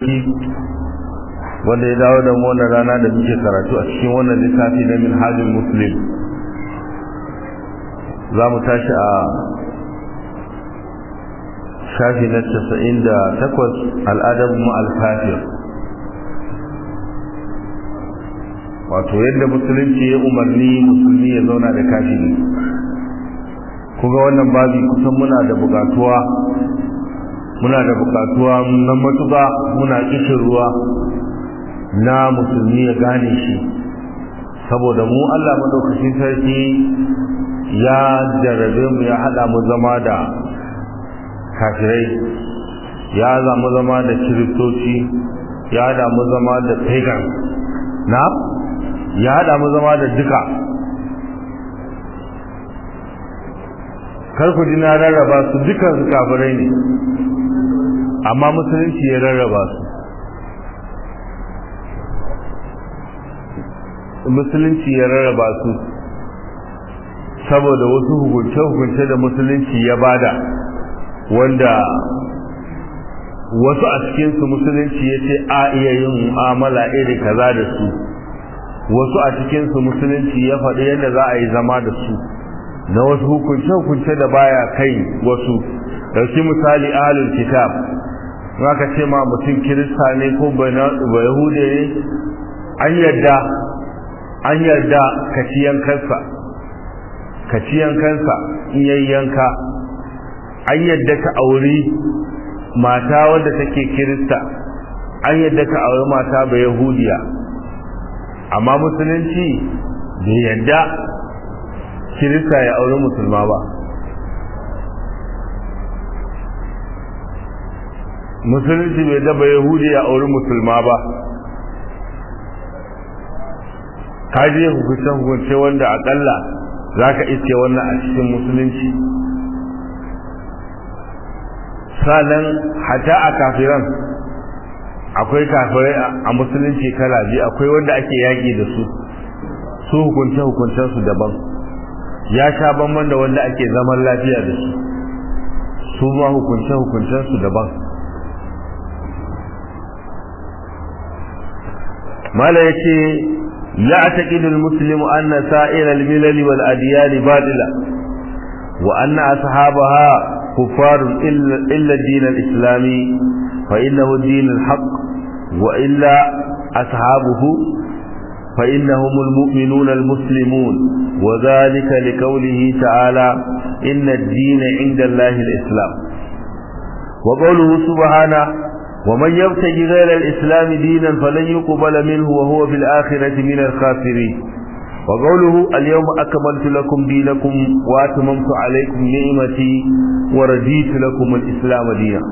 wanda ya dawo da mu wannan rana da muke karatu a cikin wannan littafi na minhajul muslim za mu tashi a shafi na casa'in da takwas al'adab ma'al kafir wato yadda musulunci ya umarni musulmi ya zauna da kafiri kuma wannan babi kusan muna da bukatuwa muna da bukatuwa na matuƙa muna kishin ruwa na musulmi ya gane shi saboda mu Allah madaukakin sarki ya jarabe mu ya hada mu zama da kafirai ya zama zama da kiristoci ya hada mu zama da pagan na ya hada mu zama da duka kar ku ji na rarraba su dukan su kafirai ne amma musulunci ya rarraba su musulunci ya rarraba su saboda wasu hukunce-hukunce da musulunci ya bada wanda wasu a cikinsu musulunci ya ce a iya yin mu'amala iri kaza da su wasu a cikinsu musulunci ya faɗi yadda za a yi zama da su na wasu hukunce-hukunce da baya kai wasu ɗauki misali ahalul kitab ka ce ma mutum kirista ne ko ba yahude ne an yarda an yarda ka ci yankansa ka ci yankansa in yayi yanka an yarda ka auri mata wadda take kirista an yarda ka auri mata ba yahudiya amma musulunci bai yarda kirista ya auri musulma ba musulunci bai daba yahudi ya auri musulma ba kaje hukunce hukunce wanda akalla za ka iske wannan a cikin musulunci sanan hata a kafiran akwai kafirai a musulunci kala biyu akwai wanda ake yaƙi da su su hukunce hukuncensu daban ya sha bamban da wanda ake zaman lafiya da su su ma hukunce hukuncensu daban mala yace ya'taqidu al-muslimu anna sa'ir al-milal wal adyan badila wa anna ashabaha kuffar illa illa din al-islami fa innahu din al-haq wa illa ashabuhu fa innahum al-mu'minun al-muslimun wa dhalika liqawlihi ta'ala inna ad-din 'inda Allah al-islam wa qawluhu subhanahu ومن يبتغي غير الإسلام دينا فلن يقبل منه وهو في الآخرة من الخاسرين وقوله اليوم أكملت لكم دينكم وأتممت عليكم نعمتي ورضيت لكم الإسلام دينا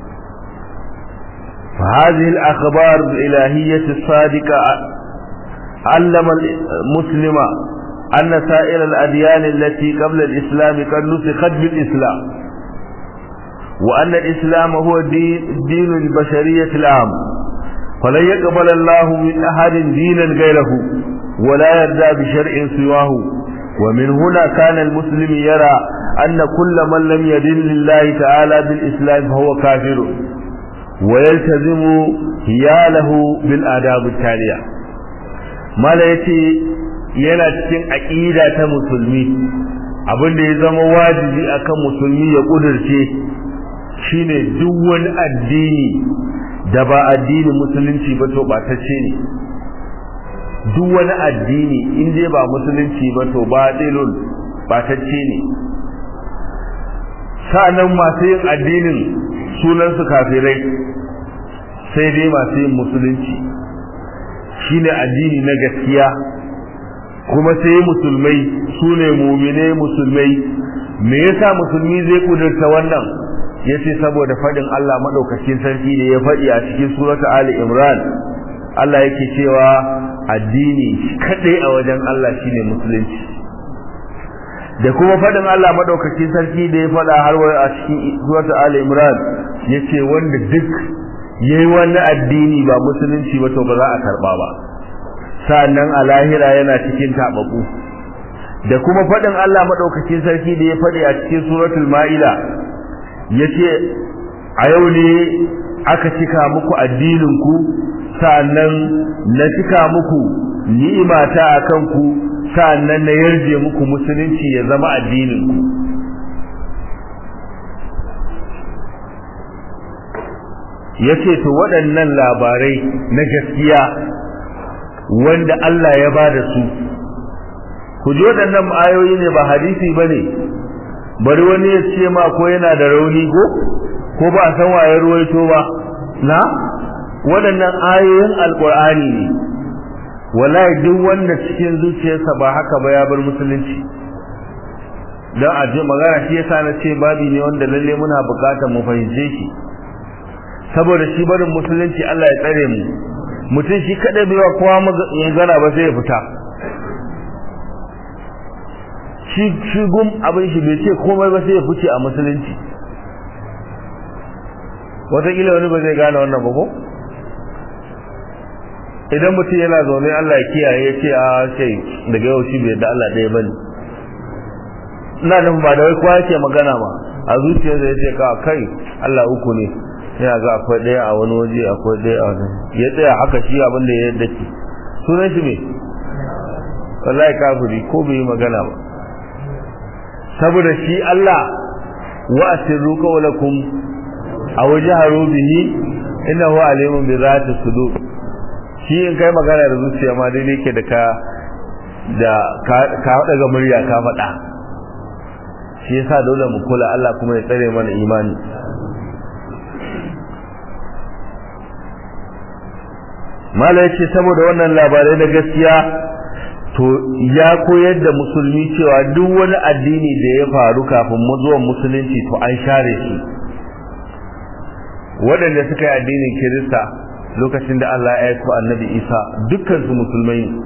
فهذه الأخبار الإلهية الصادقة علم المسلم أن سائر الأديان التي قبل الإسلام قد نسخت بالإسلام وأن الإسلام هو دين, دين البشرية العام فلن يقبل الله من أحد دينا غيره ولا يرضى بشرع سواه ومن هنا كان المسلم يرى أن كل من لم يدن لله تعالى بالإسلام فهو كافر ويلتزم هياله بالآداب التالية ما لا يتي yana cikin aƙida ta musulmi abin da ya zama wajibi akan musulmi ya ƙudurce shine duk wani addini da ba addinin musulunci ba to batacce ne duk wani addini in dai ba musulunci ba to ba dilul batacce ne sa'annan masu yin addinin sunansu kafirai sai dai masu yin musulunci shine addini na gaskiya kuma sai musulmai su ne mumine musulmai me yasa musulmi zai kudurta wannan yace saboda fadin Allah madaukakin sarki da ya fadi a cikin surata Ali Imran Allah yake cewa addini kadai a wajen Allah shine musulunci da kuma fadin Allah madaukakin sarki da ya fada har a cikin surata Ali Imran yace wanda duk yayi wani addini ba musulunci ba to ba za a karba ba sa'annan a lahira yana cikin tababu da kuma fadin Allah madaukakin sarki da ya fadi a cikin suratul Ma'ida yace a yau ne aka cika muku addininku sa'annan na cika muku ni'imata akan ku sa'annan na yarje muku musulunci ya zama addininku yace to waɗannan labarai na gaskiya wanda Allah ya ba da su ku ji waɗannan ayoyi ne ba hadisi ba ne bari wani ya ce ma ko yana da rauni ko ko ba a san waye ruwaito ba na waɗannan ayoyin alƙur'ani ne wallahi duk wanda cikin zuciyarsa ba haka ba ya bar musulunci don a ji magana shi yasa na ce babi ne wanda lalle muna buƙatar mu fahimce shi saboda shi barin musulunci Allah ya tsare mu mutum shi kada bai wa kowa magana ba sai ya fita shi shi gum abin shi bai ce komai ba sai ya fice a musulunci wataƙila wani ba zai gane wannan ba ko idan mutum yana zaune Allah ya kiyaye ya ce a sai daga yau shi bai da Allah ɗaya bane ina nufin ba da wai kowa yake magana ba a zuciyarsa ya ce ka kai Allah uku ne yana ga akwai ɗaya a wani waje akwai ɗaya a wani ya tsaya haka shi abin da ya yadda ce sunan shi me wallahi kafiri ko bai yi magana ba saboda shi Allah wa asirru qawlakum aw jaharu bihi innahu alimun bi zati sudur shi in kai magana da zuciya ma dai yake da ka da ka daga murya ka faɗa shi yasa dole mu kula Allah kuma ya tsare mana imani mala ya ce saboda wannan labarai na gaskiya to ya koyar da musulmi cewa duk wani addini da ya faru kafin zuwan musulunci to an share shi waɗanda suka yi addinin kirista lokacin da Allah ya aiko annabi isa dukkansu musulmai ne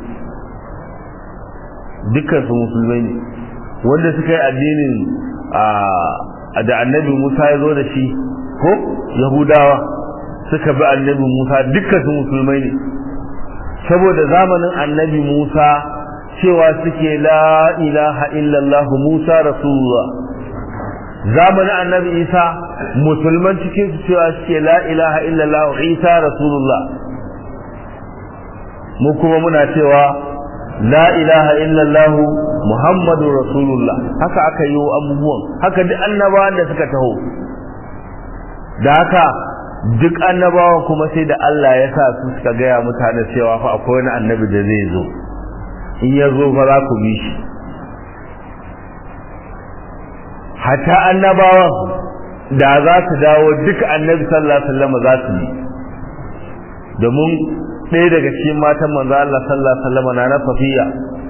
dukkansu musulmai ne wanda suka yi addinin da annabi musa ya zo da shi ko yahudawa suka bi annabi Musa dukkan su musulmai ne saboda zamanin annabi Musa cewa suke la ilaha illallah Musa rasulullah zamanin annabi Isa musulman cikin su cewa suke la ilaha illallah Isa rasulullah mu kuma muna cewa la ilaha illallah Muhammadu rasulullah haka aka yi abubuwan haka duk annabawan da suka taho da haka duk annabawa kuma sai da Allah ya sa su suka gaya mutane cewa fa akwai wani annabi da zai zo in ya zo fa za ku bi shi hatta annabawan da za su dawo duk annabi sallallahu alaihi wasallam za su yi domin ɗaya daga cikin matan manzo Allah sallallahu alaihi wasallam na na Safiya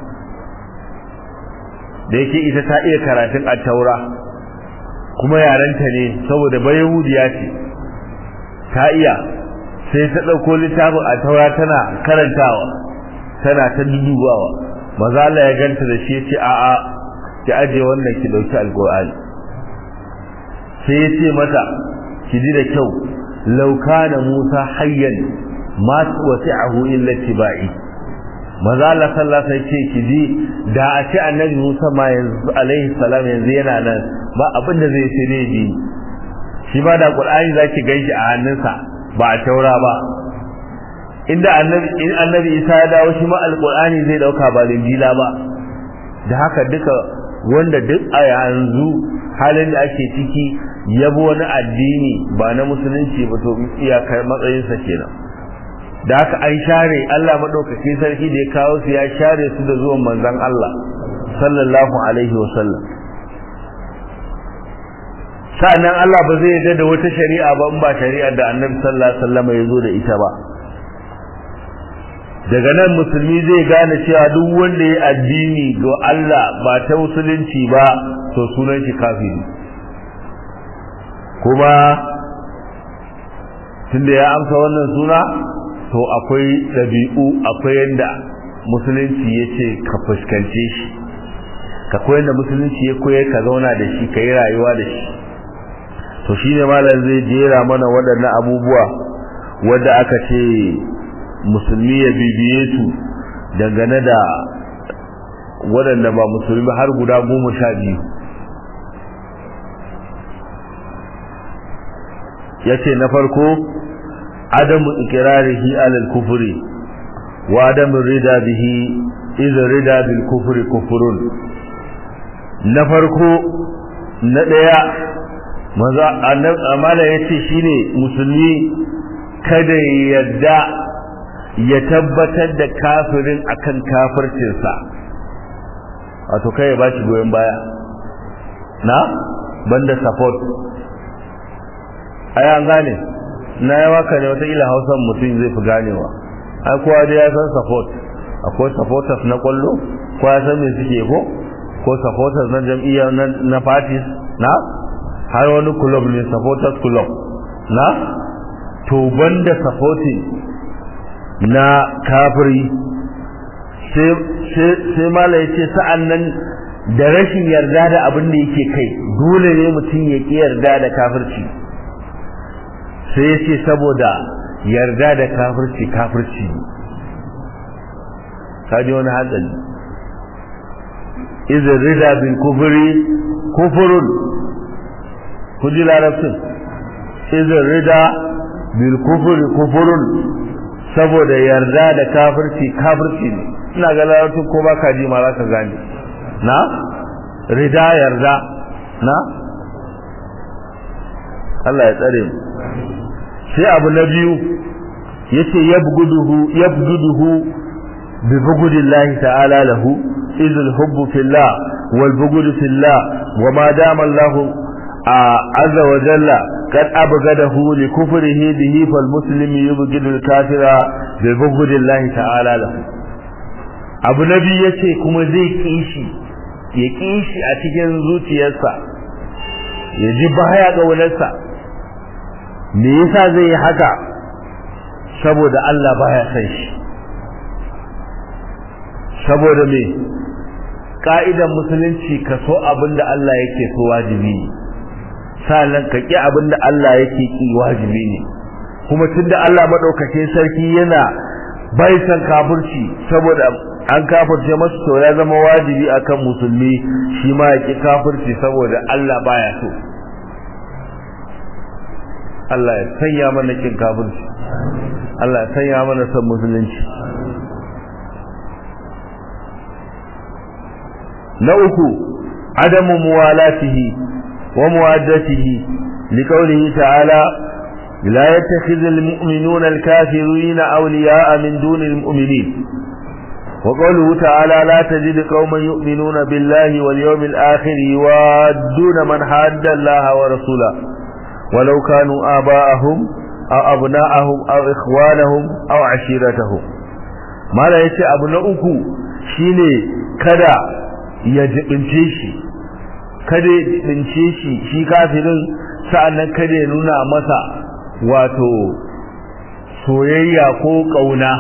da yake ita ta iya karatun at-taura kuma yaranta ne saboda bayahudiya ce ta iya sai ta ɗauko littafin a taura tana karantawa tana ta dudubawa maza Allah ya ganta da shi ce a'a ki aje wannan ki dauki alqur'ani sai ya ce mata ki ji da kyau law kana Musa hayyan ma wasi'ahu illa tibai maza Allah sallallahu alaihi ce ki ji da a ce annabi Musa ma yanzu alaihi salam yanzu yana nan ba abin da zai sai dai bi shi ba da qur'ani zaki ganshi a hannunsa ba a taura ba inda annabi in annabi Isa ya dawo shi ma alqur'ani zai dauka ba linjila ba da haka duka wanda duk a yanzu halin da ake ciki yabo wani addini ba na musulunci ba to iyakar matsayinsa kenan da haka an share Allah madaukaki sarki da ya kawo su ya share su da zuwan manzon Allah sallallahu alaihi wasallam sa'annan Allah ba zai yarda da wata shari'a ba in ba shari'ar da Annabi sallallahu alaihi wasallam ya zo da ita ba daga nan musulmi zai gane cewa duk wanda ya addini ga Allah ba ta musulunci ba to sunan shi kafiri kuma tunda ya amsa wannan suna to akwai ɗabi'u akwai yadda musulunci ya ce ka fuskance shi ka koyar da musulunci ya koyar ka zauna da shi ka yi rayuwa da shi to shi ne malam zai jera mana waɗannan abubuwa wadda aka ce musulmi ya bibiye su dangane da waɗanda ba musulmi har guda goma sha biyu ya ce na farko adamu iqrarihi ala al-kufri wa adamu rida bihi idza rida bil kufri kufrun na farko na daya maza amala yace shine musulmi kada ya yarda ya tabbatar da kafirin akan kafircinsa wato kai ya bashi goyon baya na banda support ai an gane na yi waka ne wata ila hausan mutum zai fi ganewa ai kowa dai ya san support akwai supporters na kwallo kowa ya san me suke ko ko supporters na jam'iyya na parties na har wani club ne supporters club na to banda supporting na kafiri sai mala ya ce sa'an nan da rashin yarda da abin da yake kai dole ne mutum ya ƙi yarda da kafirci sai ya ce saboda yarda da kafirci kafirci kaji wani hatsari izin rida bin kufuri kufurun kuji larabcin izin rida bin kufuri kufurun saboda yarda da kafirci kafirci ne ina ga larabcin ko ba ka ji ma za ka gane na rida yarda na Allah ya tsare mu sai abu na biyu yace yabguduhu yabguduhu bi bugudillahi ta'ala lahu izul hubbu fillah wal bugudu fillah wa ma dama Allah azza wa jalla قد أبغده لكفره به فالمسلم يبغض الكافر ببغض الله تعالى له abu na biyu yace kuma zai kishi ya kishi a cikin zuciyarsa ya ji baya ga walarsa me yasa zai yi haka saboda Allah baya san shi saboda me ka'idan musulunci ka so abinda Allah yake so wajibi ne sannan ka ki abinda Allah yake ki wajibi ne kuma tunda Allah madaukakin sarki yana bai san kafirci saboda an kafirce masa to ya zama wajibi akan musulmi shi ma ya ki kafirci saboda Allah baya so Allah ya sanya mana kin kafirci Allah ya sanya mana son musulunci na uku adamu muwalatihi wa muwaddatihi liqaulihi ta'ala لا يتخذ المؤمنون الكافرين أولياء من دون المؤمنين وقوله تعالى لا تجد قوما يؤمنون بالله واليوم الآخر يوادون من حاد الله ورسوله ولو كانوا آباءهم أو أبناءهم أو إخوانهم أو عشيرتهم ما لا يتي أبناؤكم شيني كدا يجبنشيشي kada ya jibince shi shi kafirin sa'annan kada ya nuna masa wato soyayya ko ƙauna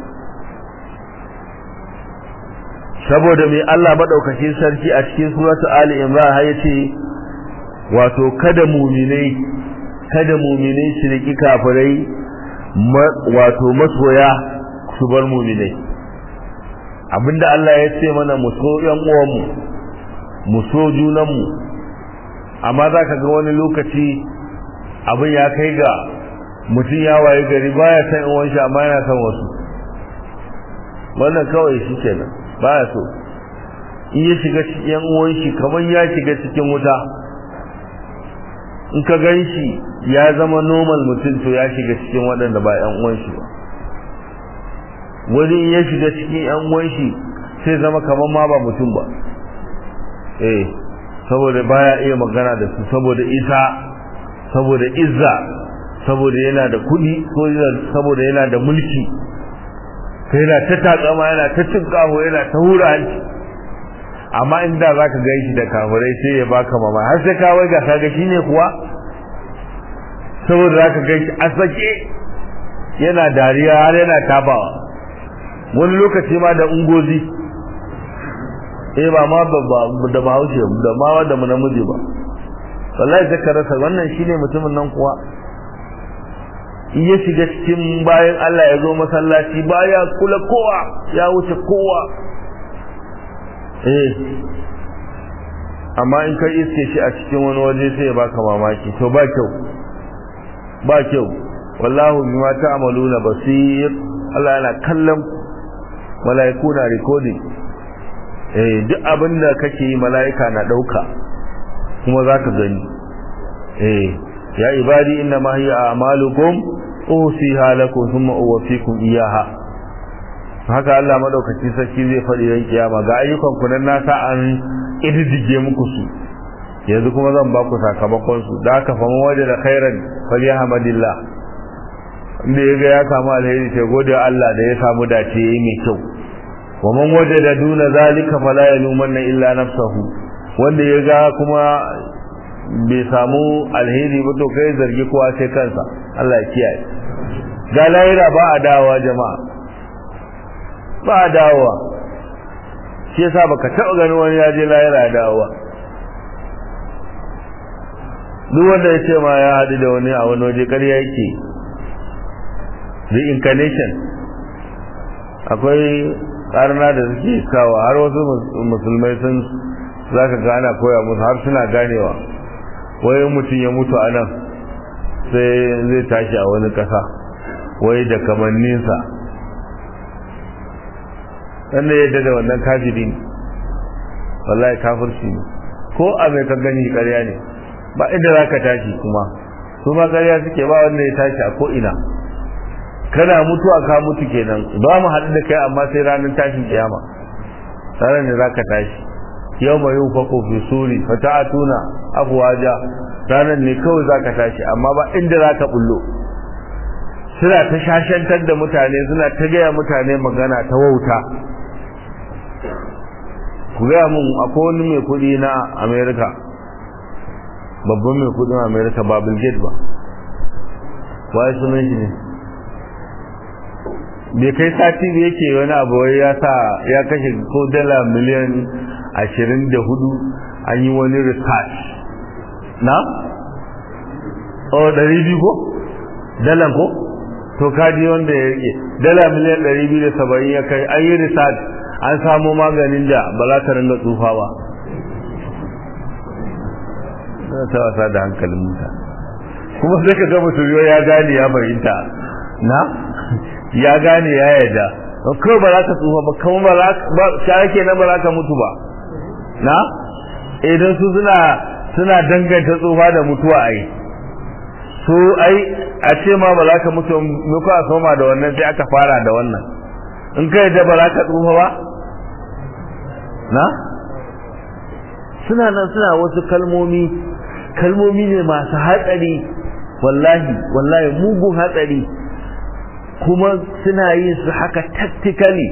saboda mai Allah maɗaukacin sarki a cikin suratu Ali Imran ya ce wato kada muminai kada muminai su riki kafirai wato masoya su bar muminai abinda Allah ya ce mana mu so ƴan uwanmu mu so junanmu amma za ka ga wani lokaci abin ya kai ga mutum ya waye gari baya san uwan shi amma yana san wasu wannan kawai shi kenan baya so in ya shiga cikin yan uwan shi kamar ya shiga cikin wuta in ka gan shi ya zama normal mutum to ya shiga cikin waɗanda ba yan uwan shi ba wani in ya shiga cikin yan uwan shi sai zama kamar ma ba mutum ba eh saboda baya iya magana da su saboda isa saboda izza saboda yana da kuɗi ko saboda yana da mulki sai yana ta takama yana ta cin kaho yana ta hura hanci amma inda za ka gan shi da kafirai sai ya baka mama har sai ka wai ga kaga shi ne kuwa saboda za ka gan shi a sake yana dariya har yana tabawa wani lokaci ma da ungozi eh ba ma da bahaushe da ma da namiji ba wallahi sai ka rasa wannan shine mutumin nan kuwa in ya shiga cikin bayan Allah ya zo masallaci baya kula kowa ya wuce kowa eh amma in kai iske shi a cikin wani waje sai ya baka mamaki to ba kyau ba kyau wallahu bima ta'maluna basir Allah yana kallon mala'iku na recording eh duk abin da kake yi mala'ika na dauka kuma zaka gani eh ya ibadi inna ma hiya a'malukum usiha lakum thumma uwaffikum iyaha haka Allah madaukaki sarki zai faɗi ran kiyama ga ayyukan ku nan nasa an iddige muku su yanzu kuma zan ba ku sakamakon su da haka faman waje da khairan falyahmadillah inda ya ga ya samu alheri sai gode Allah da ya samu dace yayi mai kyau wa man wajada duna zalika fala yalumanna illa nafsahu wanda ya ga kuma bai samu alheri ba to kai zargi kowa sai kansa Allah ya kiyaye ga lahira ba a dawowa jama'a ba a dawowa shi yasa baka taɓa ganin wani ya je lahira ya dawowa duk wanda ya ce ma ya haɗu da wani a wani waje ƙarya yake reincarnation akwai ƙarna da suke kawo har wasu musulmai sun za ka gana koya musu har suna ganewa wai mutum ya mutu a nan sai zai tashi a wani ƙasa wai da kamanninsa wanda ya yadda da wannan kafiri ne wallahi kafirci ne ko a mai ka gani ƙarya ne ba inda za ka tashi kuma su ma ƙarya suke ba wanda ya tashi a ko'ina kana mutuwa ka mutu kenan ba mu haɗu da kai amma sai ranar tashin kiyama ranar da za ka tashi yau mai yin fako fi suri fata a tuna abuwaja ranar ne kawai za ka tashi amma ba inda za ka bullo suna ta shashantar da mutane suna ta gaya mutane magana ta wauta ku gaya mun akwai wani mai kuɗi na amerika babban mai kudin america ba bill gates ba waye sunan shi ne bai kai sati da yake wani abu ya sa ya kashe ko dala miliyan ashirin da hudu an yi wani research na? o ɗari biyu ko? dalan ko? to kaji wanda ya rike dala miliyan ɗari biyu da saba'in ya kai an yi research an samo maganin da ba za ta ringa tsufa ba ta wasa da hankalin mutane kuma sai ka ga mutum ya gane ya fahimta na ya gane ya yarda ko ba za ka tsufa ba kuma ba za ka yake na ba za ka mutu ba na idan su suna suna danganta tsufa da mutuwa ai su ai a ce ma ba za ka mutu muku a soma da wannan sai aka fara da wannan in ka yadda ba za ka tsufa ba na suna nan suna wasu kalmomi kalmomi ne masu hatsari wallahi wallahi mugun hatsari kuma suna yin su haka tactically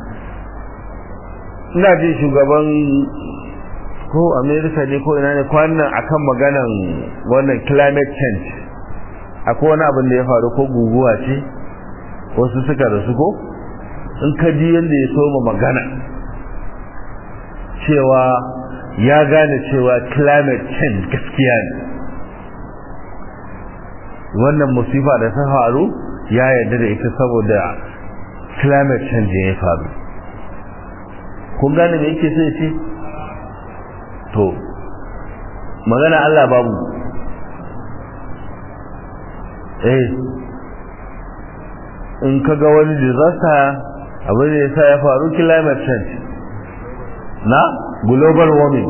ina jin shugaban ko america ne ko ina ne kwanan akan maganan wannan climate change akwai wani abin da ya faru ko guguwa ce wasu suka rasu ko in ka ji yadda ya soma magana cewa ya gane cewa climate change gaskiya ne wannan musifa da ta faru ya yarda da ita saboda climate change ya faru kun gane me yake so ya ce to magana Allah babu eh in ka ga wani disaster abin da ya sa ya faru climate change na global warming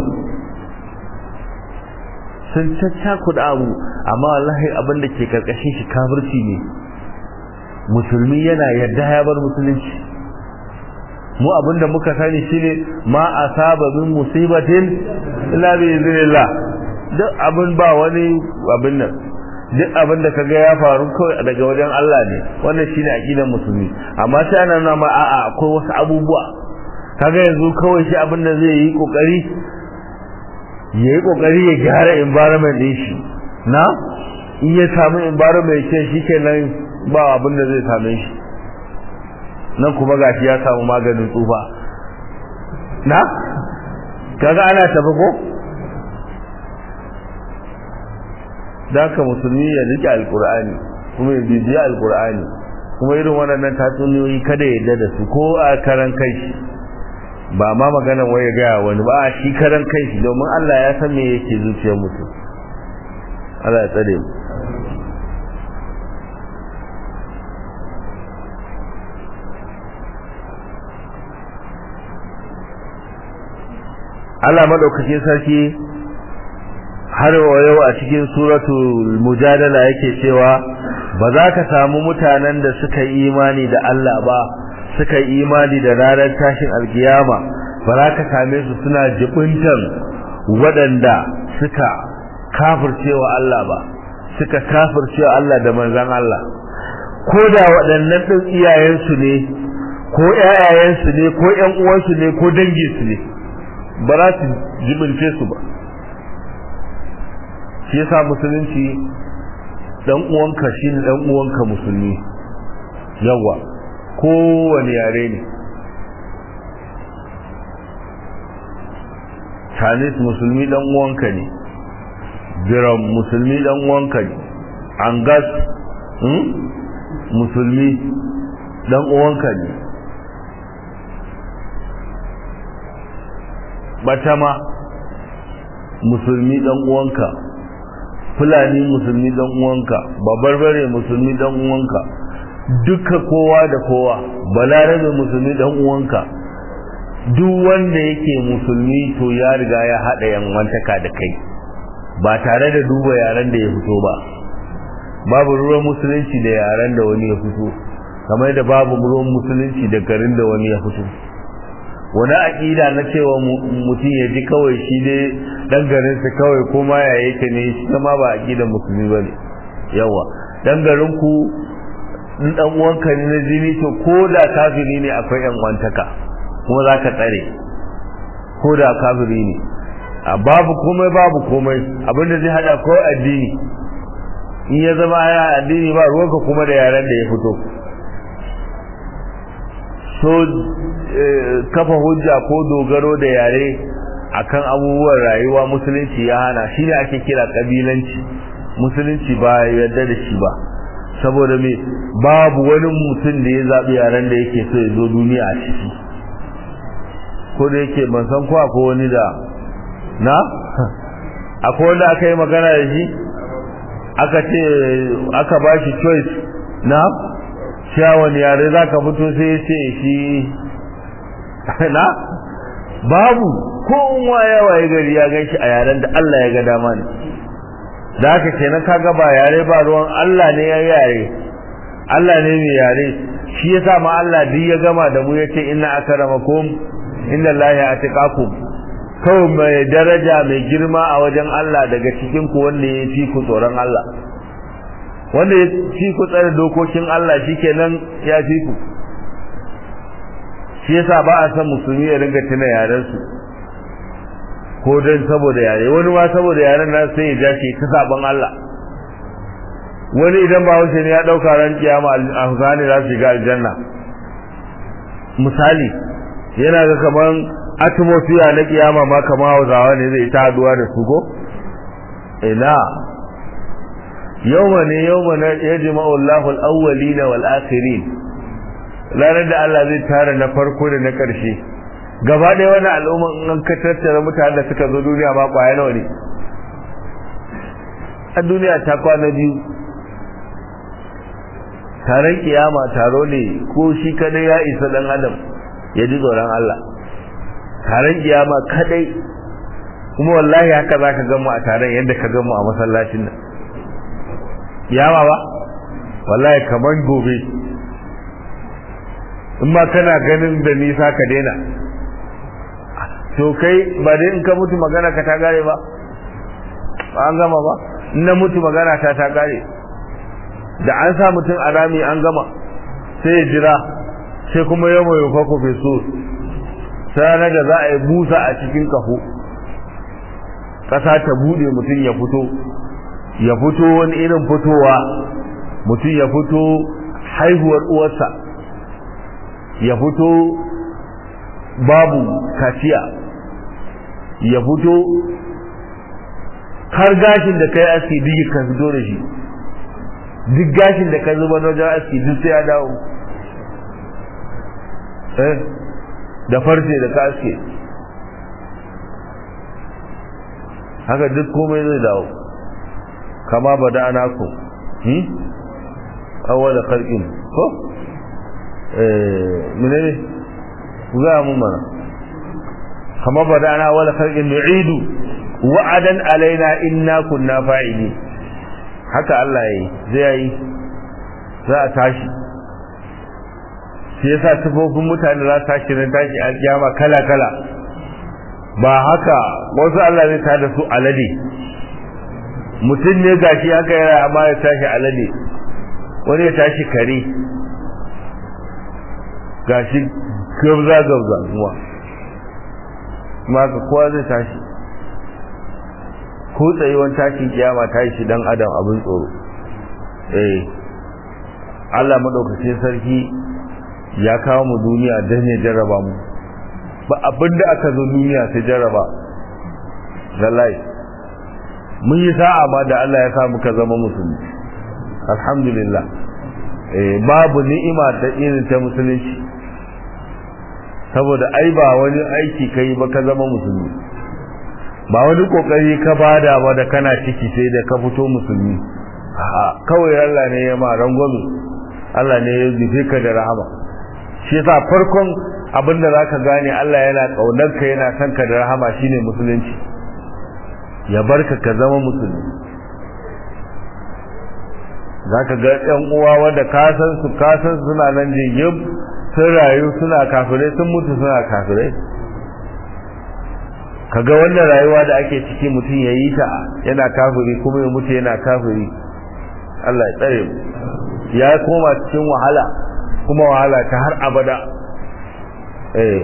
sun caccakuɗa abu amma wallahi abin da ke karkashin shi kafirci ne musulmi yana yadda ya bar musulunci mu abin da muka sani shine ma asaba min musibatin illa bi iznillah duk abin ba wani abin nan duk abin da kaga ya faru kawai daga wajen Allah ne wannan shine aqidar musulmi amma sai ana nuna ma a'a akwai wasu abubuwa kaga yanzu kawai shi abin da zai yi kokari ya yi kokari ya gyara environment din shi na in ya samu environment ce shikenan ba abin da zai same shi nan kuma gashi ya samu maganin tsufa na kaga ana tafi ko ka musulmi ya rike alkur'ani kuma ya bibiya alkur'ani kuma irin waɗannan tatsuniyoyi kada ya yarda da su ko a karan kai shi ba ma magana wai ya gaya wani ba a shi karan kai shi domin Allah ya san me yake zuciyar mutum Allah ya tsare mu Allah madaukakin sarki har yau a cikin suratul mujadala yake cewa ba za ka samu mutanen da suka yi imani da Allah ba suka yi imani da ranar tashin alkiyama ba za ka same su suna jibintan waɗanda suka kafircewa Allah ba suka kafircewa Allah da manzan Allah ko da waɗannan ɗin iyayensu ne ko ƴaƴayensu ne ko ƴan uwansu ne ko danginsu ne ba za su jibince su ba shi yasa musulunci dan uwanka shine dan uwanka musulmi yawa kowane yare ne Chinese musulmi dan uwanka ne Biram musulmi dan uwanka ne Angas hmm? musulmi dan uwanka ne Batama musulmi dan uwanka Fulani musulmi dan uwanka Babarbare musulmi dan uwanka duka kowa da kowa Balarabe musulmi dan uwanka duk wanda yake musulmi to ya riga ya haɗa yanwantaka da kai ba tare da duba yaren da ya fito ba babu ruwan musulunci da yaren da wani ya fito kamar da babu ruwan musulunci da garin da wani ya fito wani aƙida na cewa mutum ya ji kawai shi dai dan garinsa kawai kuma ya yake ne shi ma ba aƙidan musulmi ba ne yawa dan garinku in dan uwanka ne na jini to ko da kafiri ne akwai yan wantaka kuma za ka tsare ko da kafiri ne a babu komai babu komai abinda zai hada ko addini in ya zama ya addini ba ruwanka kuma da yaren da ya fito so kafa hujja ko dogaro da yare akan abubuwan rayuwa musulunci ya hana shine ake kira kabilanci musulunci ba yarda da shi ba saboda me babu wani mutum da ya zaɓi yaren da yake so ya zo duniya a ciki ko da yake ban san ko akwai wani da na akwai wanda aka yi magana da shi aka ce aka ba shi choice na cewa wani yare za ka fito sai ya ce shi na babu ko waye waye gari ya gan shi a yaren da Allah ya ga dama ne da haka kenan kaga ba yare ba ruwan Allah ne ya yare Allah ne mai yare shi yasa ma Allah duk ya gama da mu yace inna akramakum inna Allahi atqakum kawai mai daraja mai girma a wajen Allah daga cikin ku wanda ya fi ku tsoron Allah wanda ya fi ku tsare dokokin Allah shikenan ya fi ku shi yasa ba a san musulmi ya ringa tuna yaren su ko dan saboda yare wani ma saboda yaren nan sai ya ja shi ta saban Allah wani idan ba wuce ne ya dauka ran kiyama a Husani za su ga aljanna misali yana ga kaman atmosphere na kiyama ma kama Hausawa ne zai ta haduwa da su go ina yawma ne yawma na yajma'u Allahu al-awwalina wal akhirin ranar da Allah zai tara na farko da na ƙarshe gaba ɗaya wani al'umma in an ka tattara mutane da suka zo duniya ma ƙwaya nawa ne a duniya ta kwana biyu taron kiyama taro ne ko shi kadai ya isa dan adam ya ji tsoron Allah taron kiyama kadai kuma wallahi haka za ka gamu a taron yadda ka gamu a masallacin nan kiyama ba wallahi kamar gobe in ma kana ganin da nisa ka daina to kai ba dai in ka mutu magana ka ta gare ba an gama ba in na mutu magana ta ta gare da an sa mutum a rami an gama sai ya jira sai kuma yau mai yufa kofe so sai da za a yi busa a cikin kafo ƙasa ta buɗe mutum ya fito ya fito wani irin fitowa mutum ya fito haihuwar uwarsa ya fito babu kaciya ya fito har gashin da kai aski duk ka fito da shi duk gashin da ka zuba na wajen aski duk sai ya dawo eh da farce da ka aske haka duk komai zai dawo kama ba da ana ku hmm? awwala khalqin ko eh menene ku ga mun mana kama badana wala khalqin nu'idu wa'adan alaina inna kunna fa'ili haka Allah yayi zai yi za a tashi shi yasa sifofin mutane za su tashi nan tashi alkiyama kala kala ba haka wasu Allah zai tada su alade mutum ne gashi haka yana amma ya tashi alade wani ya tashi kare gashi gabza gabza zuwa maka kowa zai tashi ko tsayuwan tashin kiyama ta yi shi dan adam abin tsoro eh Allah madaukakin sarki ya kawo mu duniya don ya jarraba mu ba abinda aka zo duniya sai jarraba lallai mun yi sa'a ma da Allah ya sa muka zama musulmi alhamdulillah eh babu ni'ima da irin ta musulunci saboda ai ba wani aiki kai ba ka zama musulmi ba wani kokari ka bada ba da kana ciki sai da ka fito musulmi kawai Allah ne ya ma rangwame Allah ne ya nufe ka da rahama shi yasa farkon abin da zaka gane Allah yana kaunar ka yana son ka da rahama shine musulunci ya barka ka zama musulmi zaka ga ɗan uwa wanda ka san su ka san suna nan jingim sun rayu suna kafirai sun mutu suna kafirai kaga wannan rayuwa da ake ciki mutum ya yi ta yana kafiri kuma ya mutu yana kafiri Allah ya tsare mu ya koma cikin wahala kuma wahala ta har abada eh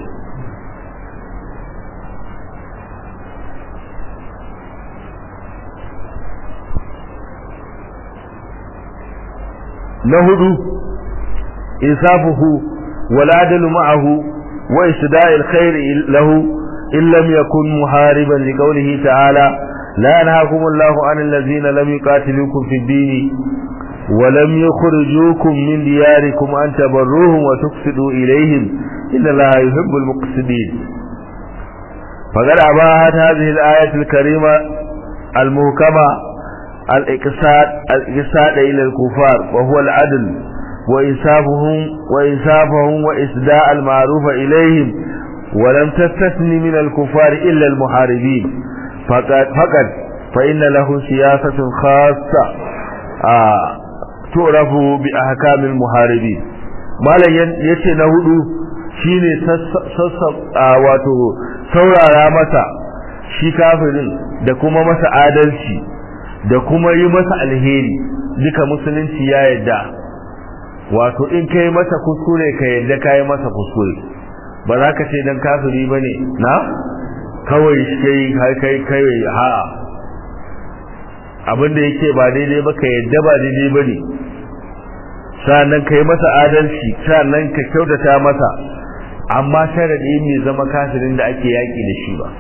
na hudu insafuhu wal adlu ma'ahu wa isda'il khair lahu in lam yakun muhariban liqawlihi ta'ala la yanhaakum Allahu 'anil ladzina lam yuqatilukum fid din ولم يخرجوكم من دياركم أن تبروهم وتقصدوا إليهم إن الله يحب المقصدين فقد أباهت هذه الآية الكريمة المهكمة الإقصاد الإقصاد إلى الكفار وهو العدل وإنصافهم وإنصافهم وإسداء المعروف إليهم ولم تستثني من الكفار إلا المحاربين فقد, فقد فإن له سياسة خاصة آه turafu bi ahkamil muharibin malam yace na hudu shine sassa wato saurara masa shi kafirin da kuma masa adalci da kuma yi masa alheri duka musulunci ya yadda wato in kai masa kuskure ka yadda kai masa kuskure ba za ka ce dan kafiri bane na kawai kai kai kai ha abinda yake ba daidai ba ka yadda ba daidai ba ne sannan ka yi masa adalci sannan ka kyautata masa amma sharaɗi mai zama kafirin da ake yaƙi da shi ba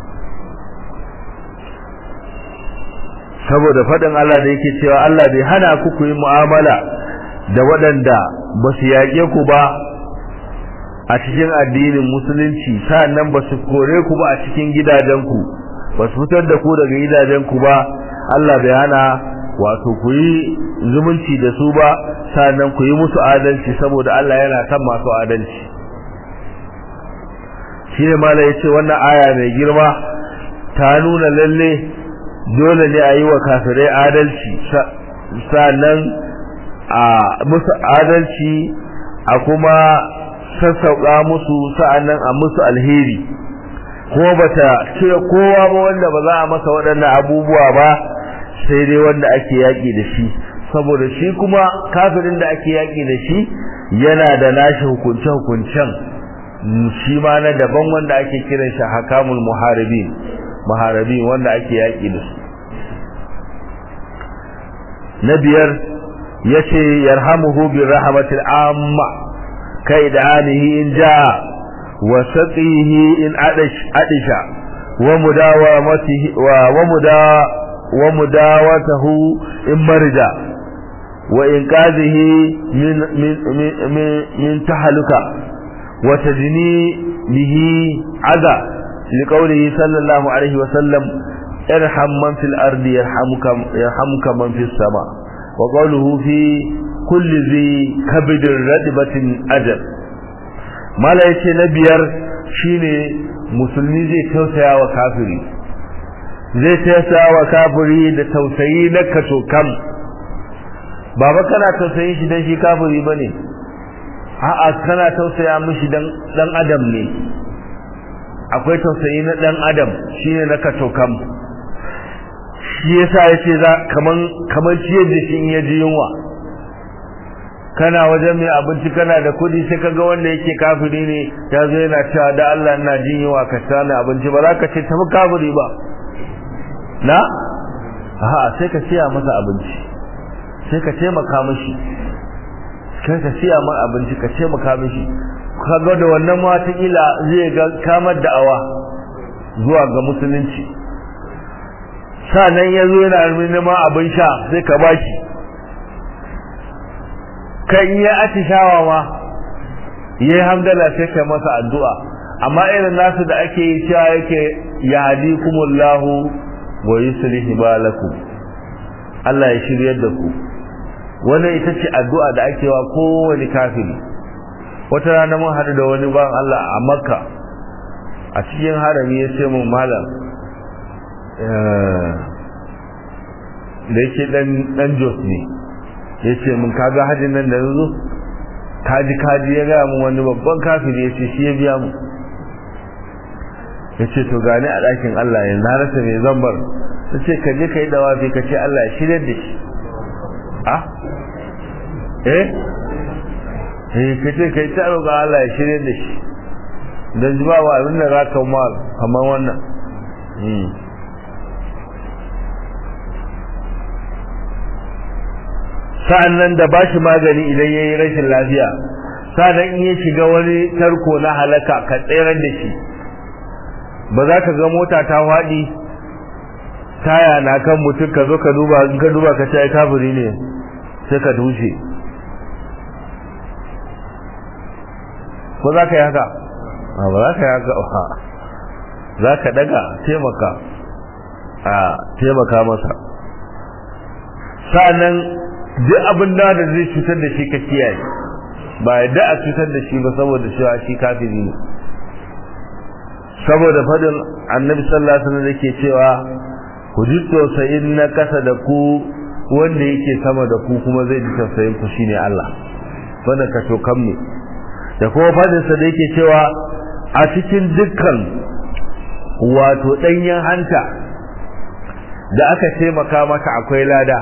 saboda faɗin Allah da yake cewa Allah bai hana ku ku yi mu'amala da waɗanda ba su yaƙe ku ba a cikin addinin musulunci sannan ba su kore ku ba a cikin gidajenku ba su fitar da ku daga gidajenku ba Allah bai hana wato ku yi zumunci da su ba sannan ku yi musu adalci saboda Allah yana kan masu adalci shi ne mala ya ce wannan aya mai girma ta nuna lalle dole ne a yi wa kafirai adalci sannan a musu adalci a kuma sassauƙa musu sa'annan a musu alheri kuma bata cire kowa ba wanda ba za a masa waɗannan abubuwa ba sai dai wanda ake yaƙi da shi saboda shi kuma kafirin da ake yaƙi da shi yana da nashi hukunce-hukuncen shi ma na daban wanda ake kiran shi hakamul muharibin muharibin wanda ake yaƙi da su na biyar yace yarhamuhu bi rahmatil amma kai da anihi in jaa wa saqihi in adish adisha wa mudawamatihi wa wa mudawa ومداوته إن مرج وإنقاذه من, من, من, من, من تحلك وتجني به عذا لقوله صلى الله عليه وسلم ارحم من في الأرض يرحمك, يرحمك من في السماء وقوله في كل ذي كبد ردبة أجل ما لا يتي نبيار شيني musulmi zai tausaya wa kafiri zai tausaya wa kafiri da tausayi na kaso kam baba kana tausayin shi dan shi kafiri bane a'a kana tausaya mishi dan dan adam ne akwai tausayi na dan adam shine na kaso kam shi yasa yace za kaman kaman ciyar da shi in ya ji yunwa kana wajen mai abinci kana da kudi sai kaga wanda yake kafiri ne ya zo yana cewa da Allah ina jin yunwa ka sani abinci ba za ka ce tafi kafiri ba na aha sai ka siya masa abinci sai ka taimaka mishi sai ka siya masa abinci ka taimaka mishi kaga da wannan ma ila zai ga kamar da'awa zuwa ga musulunci sanan yazo yana neman abin sha sai ka baki kan yi atishawa ma yi hamdala sai ka masa addu'a amma irin nasu da ake yi cewa yake yahdikumullahu wa yuslih balakum Allah ya shiryar da ku wannan ita ce addu'a da ake wa kowane kafiri wata rana mun haɗu da wani ban Allah a Makka a cikin harami ya ce mun malam da yake dan dan Jos ne ya ce mun kaga hajjin nan da yanzu kaji kaji ya gaya mun wani babban kafiri ya ce shi ya biya mu ya ce to gani a ɗakin Allah yanzu na rasa mai zambar ta ce ka je ka yi dawafi ka ce Allah ya shirya da shi a eh eh ka ce ka yi ta roƙa Allah ya shirya da shi don ji ba wa abin da za ka mal kamar wannan sa'an nan da bashi magani idan ya yi rashin lafiya sa'an in ya shiga wani tarko na halaka ka tseren da shi ba za ka ga mota ta faɗi taya na kan mutum ka zo ka duba in ka duba ka ce kafiri ne sai ka dushe ko za ka yi haka ba za ka yi haka ba za ka daga taimaka a taimaka masa sa'annan duk abin da da zai cutar da shi ka kiyaye ba yadda a cutar da shi ba saboda cewa shi kafiri ne saboda fadin annabi sallallahu alaihi wasallam yake cewa ku ji tausayin na kasa da ku wanda yake sama da ku kuma zai ji tausayin ku shine Allah wannan ka to ne da kuma fadin sa da yake cewa a cikin dukkan wato danyen hanta da aka taimaka maka akwai lada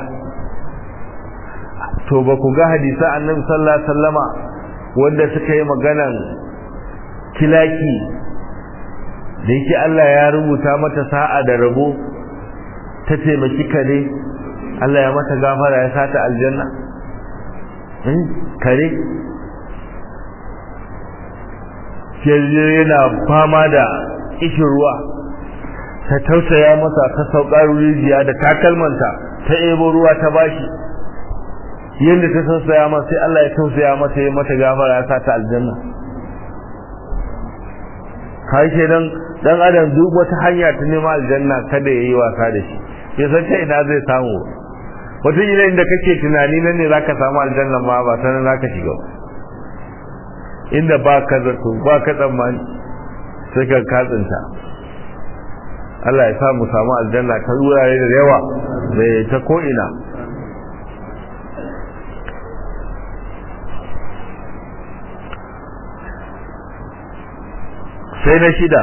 to ba ku ga hadisa annabi sallallahu alaihi wasallama wanda suka yi maganan kilaki da yake Allah ya rubuta mata sa'a da rabo ta taimaki kare Allah ya mata gafara ya sata aljanna kare yana fama da ishin ruwa ta tausaya masa ta saukar rijiya da takalmanta ta ebo ruwa ta bashi yadda ta tausaya masa sai Allah ya tausaya mata ya mata gafara ya sata aljanna kai ke dan dan adam duk wata hanya ta neman aljanna kada yayi wasa da shi ya san ta ina zai samu wata ila inda kake tunani nan ne zaka samu aljanna ma ba sanan zaka shiga inda ba ka zato ba ka tsammani sai ka katsinta Allah ya samu samu aljanna ta wurare da yawa da ta ko ina sai na shida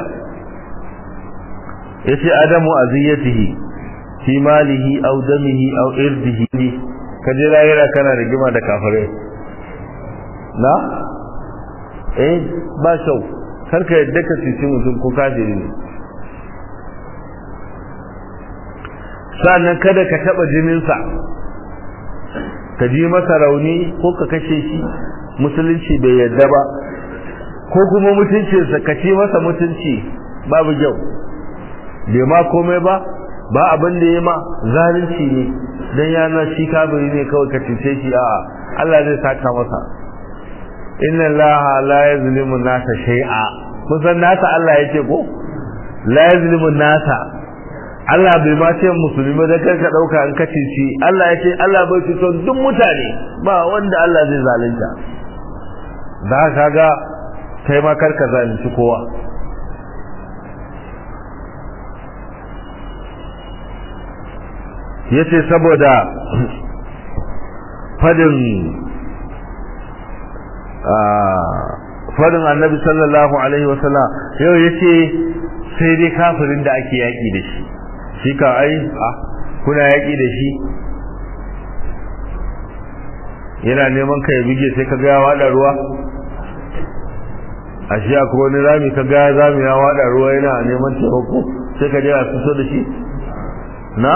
yace adamu aziyatihi fi malihi aw damihi aw irdihi kaje rayuwa kana rigima da kafare na eh ba shau karka yadda ka cici mutum ko kafiri ne sannan kada ka taba jininsa ka ji masa rauni ko ka kashe shi musulunci bai yadda ba ko kuma mutuncinsa ka ci masa mutunci babu kyau bai ma komai ba ba abin da ya ma zalunci ne dan yana shi kabiri ne kawai ka cuce shi a'a Allah zai saka masa inna allaha la yazlimu nasa shay'a kun san nasa Allah yake ko la yazlimu nasa Allah bai ma ce musulmi da kai ka dauka an kace shi Allah yace Allah bai cuto duk mutane ba wanda Allah zai zalunta da kaga kai ma karka zalunci kowa yace saboda fadin fadin annabi sallallahu alaihi wasallam yau yace sai dai kafirin da ake yaki da shi shi ka ai a kuna yaki da shi yana neman ka ya bige sai ka ga ya wada ruwa a shi akwai wani rami ka ga zami ya wada ruwa yana neman taimako sai ka je a fito da shi na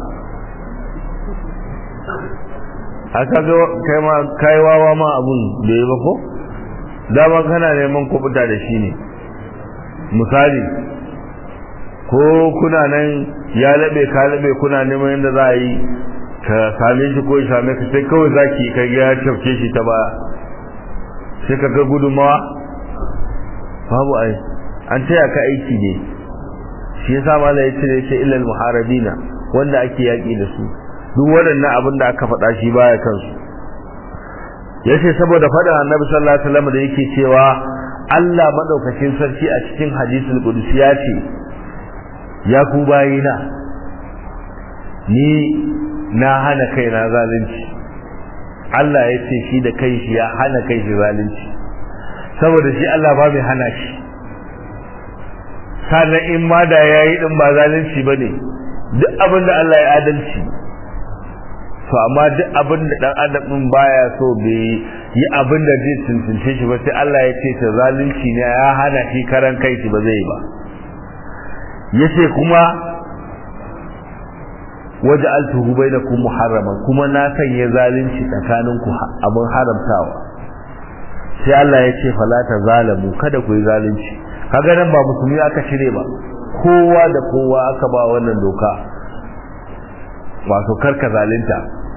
haka ga kai ma kai wawa ma abun da yi ba ko dama kana neman kubuta da shi ne misali ko kuna nan ya labe ka labe kuna neman yadda za a yi ka same shi ko ya same ka sai kawai zaki ka ga ya tafke shi ta baya sai ka ga gudunmawa babu ai an taya ka aiki ne shi yasa malai ya cire shi ilal muharabina wanda ake yaki da su duk waɗannan abin da aka faɗa shi baya kansu yace saboda faɗin annabi sallallahu alaihi wasallam da yake cewa Allah madaukakin sarki a cikin hadisul qudsi ya ce ya ku bayina ni na hana kaina zalunci Allah ya ce shi da kai shi ya hana kai shi zalunci saboda shi Allah ba mai hana shi sannan in ma da yayi din ba zalunci bane duk abin da Allah ya adalci to amma duk abin da dan adam din baya so bai yi abin da zai tuntunce shi ba sai Allah ya ce ta zalunci ne ya hana shi karan kai shi ba zai ba yace kuma waja'altuhu bainakum muharraman kuma na sanya zalunci tsakaninku abin haramtawa sai Allah ya ce fala ta zalamu kada ku yi zalunci kaga nan ba musulmi aka cire ba kowa da kowa aka ba wannan doka wato karka zalunta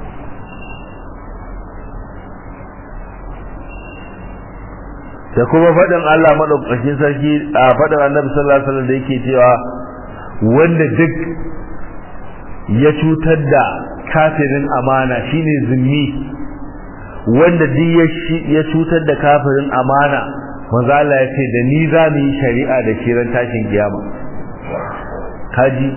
da kuma faɗin Allah madaukakin sarki a faɗin Annabi sallallahu alaihi wasallam da yake cewa wanda duk ya cutar da kafirin amana shine zimmi wanda duk ya cutar da kafirin amana manzo Allah ya ce da ni za mu yi shari'a da shi ran tashin kiyama kaji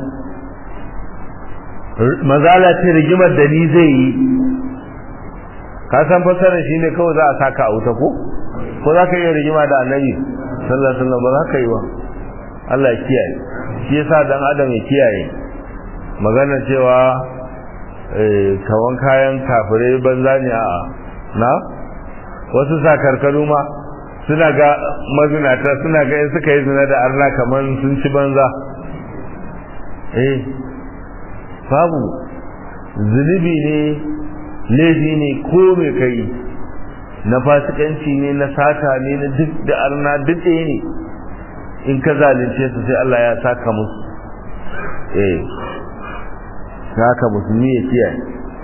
manzo Allah ce rigimar da ni zai yi ka san fasarar shine kawai za a saka a wuta ko ko za ka iya rigima da annabi sallallahu alaihi wasallam ba za ka yi ba Allah ya kiyaye shi yasa dan adam ya kiyaye magana cewa kawan kayan kafirai banza ne a na wasu sakarkaru ma suna ga mazinata suna ga in suka yi zina da arna kamar sun ci banza eh babu zunubi ne laifi ne ko mai kai na fasikanci ne na sata ne na duk da arna duk ɗaya ne in ka zalunce su sai Allah ya saka musu eh haka musulmi ya kiyaye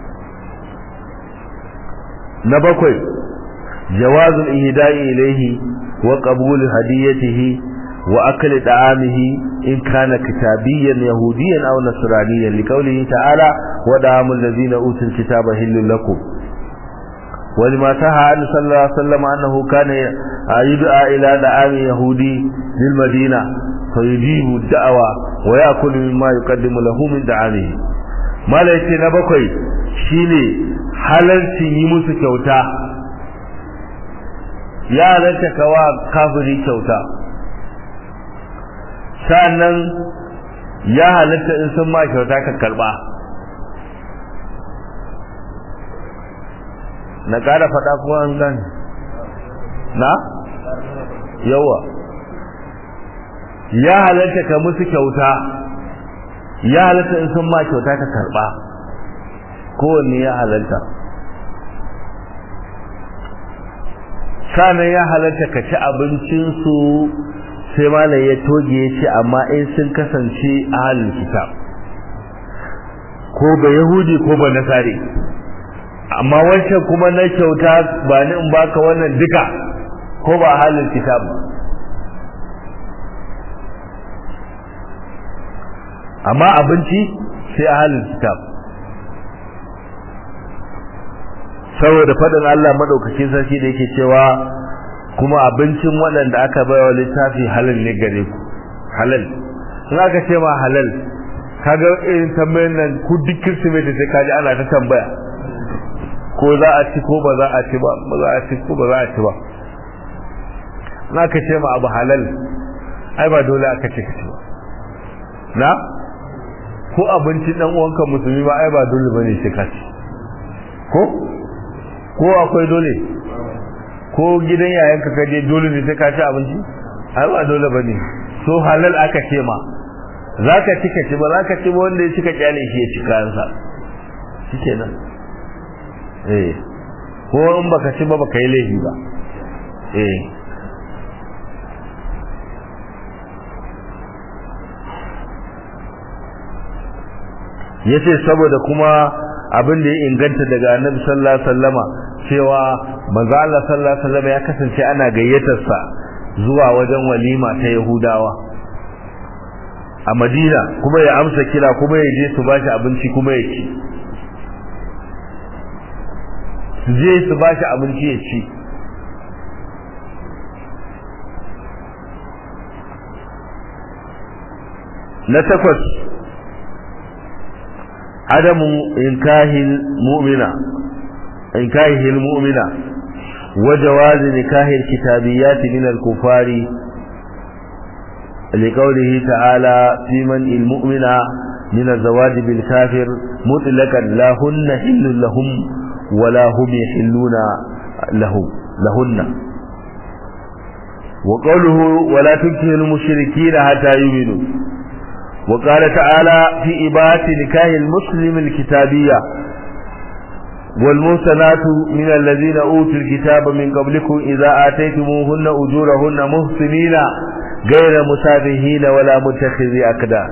na bakwai jawazul ihda'i ilayhi wa qabul hadiyatihi wa akli da'amihi in kana kitabiyyan yahudiyyan aw nasraniyyan liqawlihi ta'ala wa da'amul ladzina utul kitaba hillul lakum ولما تها أن صلى الله عليه وسلم أنه كان يدعى إلى دعام يهودي للمدينة فيجيب الدعوة ويأكل مما يقدم له من دعامه mala yace na bakwai shine halarcin yi musu kyauta ya halarta kawa kafiri kyauta sannan ya halarta in sun ma kyauta ka karba na ƙara faɗa kuma an gani na yawa ya halarta ka musu kyauta ya halatta in sun ma kyauta ka karba kowanne ya halatta sanan ya halatta ka ci abincinsu sai malam ya toge ya ce amma in sun kasance ahalin kitab ko ba yahudi ko ba nasari amma wancan kuma na kyauta ba ni in baka wannan duka ko ba ahalin kitab ba amma abinci sai ahalin kitab saboda faɗin Allah madaukakin sarki da yake cewa kuma abincin waɗanda aka baiwa littafi halal ne gare ku halal in aka ce ma halal kaga irin tambayar nan ku duk kirsimeti sai kaji ana ta tambaya ko za a ci ko ba za a ci ba ba za a ci ko ba za a ci ba na ka ce ma abu halal ai ba dole aka ce ka ci ba na ko abincin dan uwanka musulmi ba ai ba dole bane sai ka ci ko ko akwai dole ko gidan yayanka ka je dole ne sai ka ci abinci ai ba dole bane so halal aka ce ma zaka ci ka ci ba zaka ci ba wanda ya cika kyale shi ya ci kayansa shikenan eh ko in baka ci ba baka yi laifi ba eh yace saboda kuma abin da ya inganta daga annabi sallallahu alaihi wasallama cewa manzo Allah sallallahu alaihi wasallama ya kasance ana gayyatar sa zuwa wajen walima ta Yahudawa a Madina kuma ya amsa kira kuma ya je su bashi abinci kuma ya ci su je su bashi abinci ya ci na takwas عدم إنكاه المؤمنة إنكاهه المؤمنة وجواز نكاه الكتابيات من الكفار لقوله تعالى في من المؤمنة من الزواج بالكافر مطلقا لا هن حل لهم ولا هم يحلون له لهن وقوله ولا تنكه المشركين حتى يؤمنوا وقال تعالى في إباحة نكاه المسلم الكتابية والمحسنات من الذين أوتوا الكتاب من قبلكم إذا آتيتموهن أجورهن محسنين غير مسافهين ولا متخذي أكدار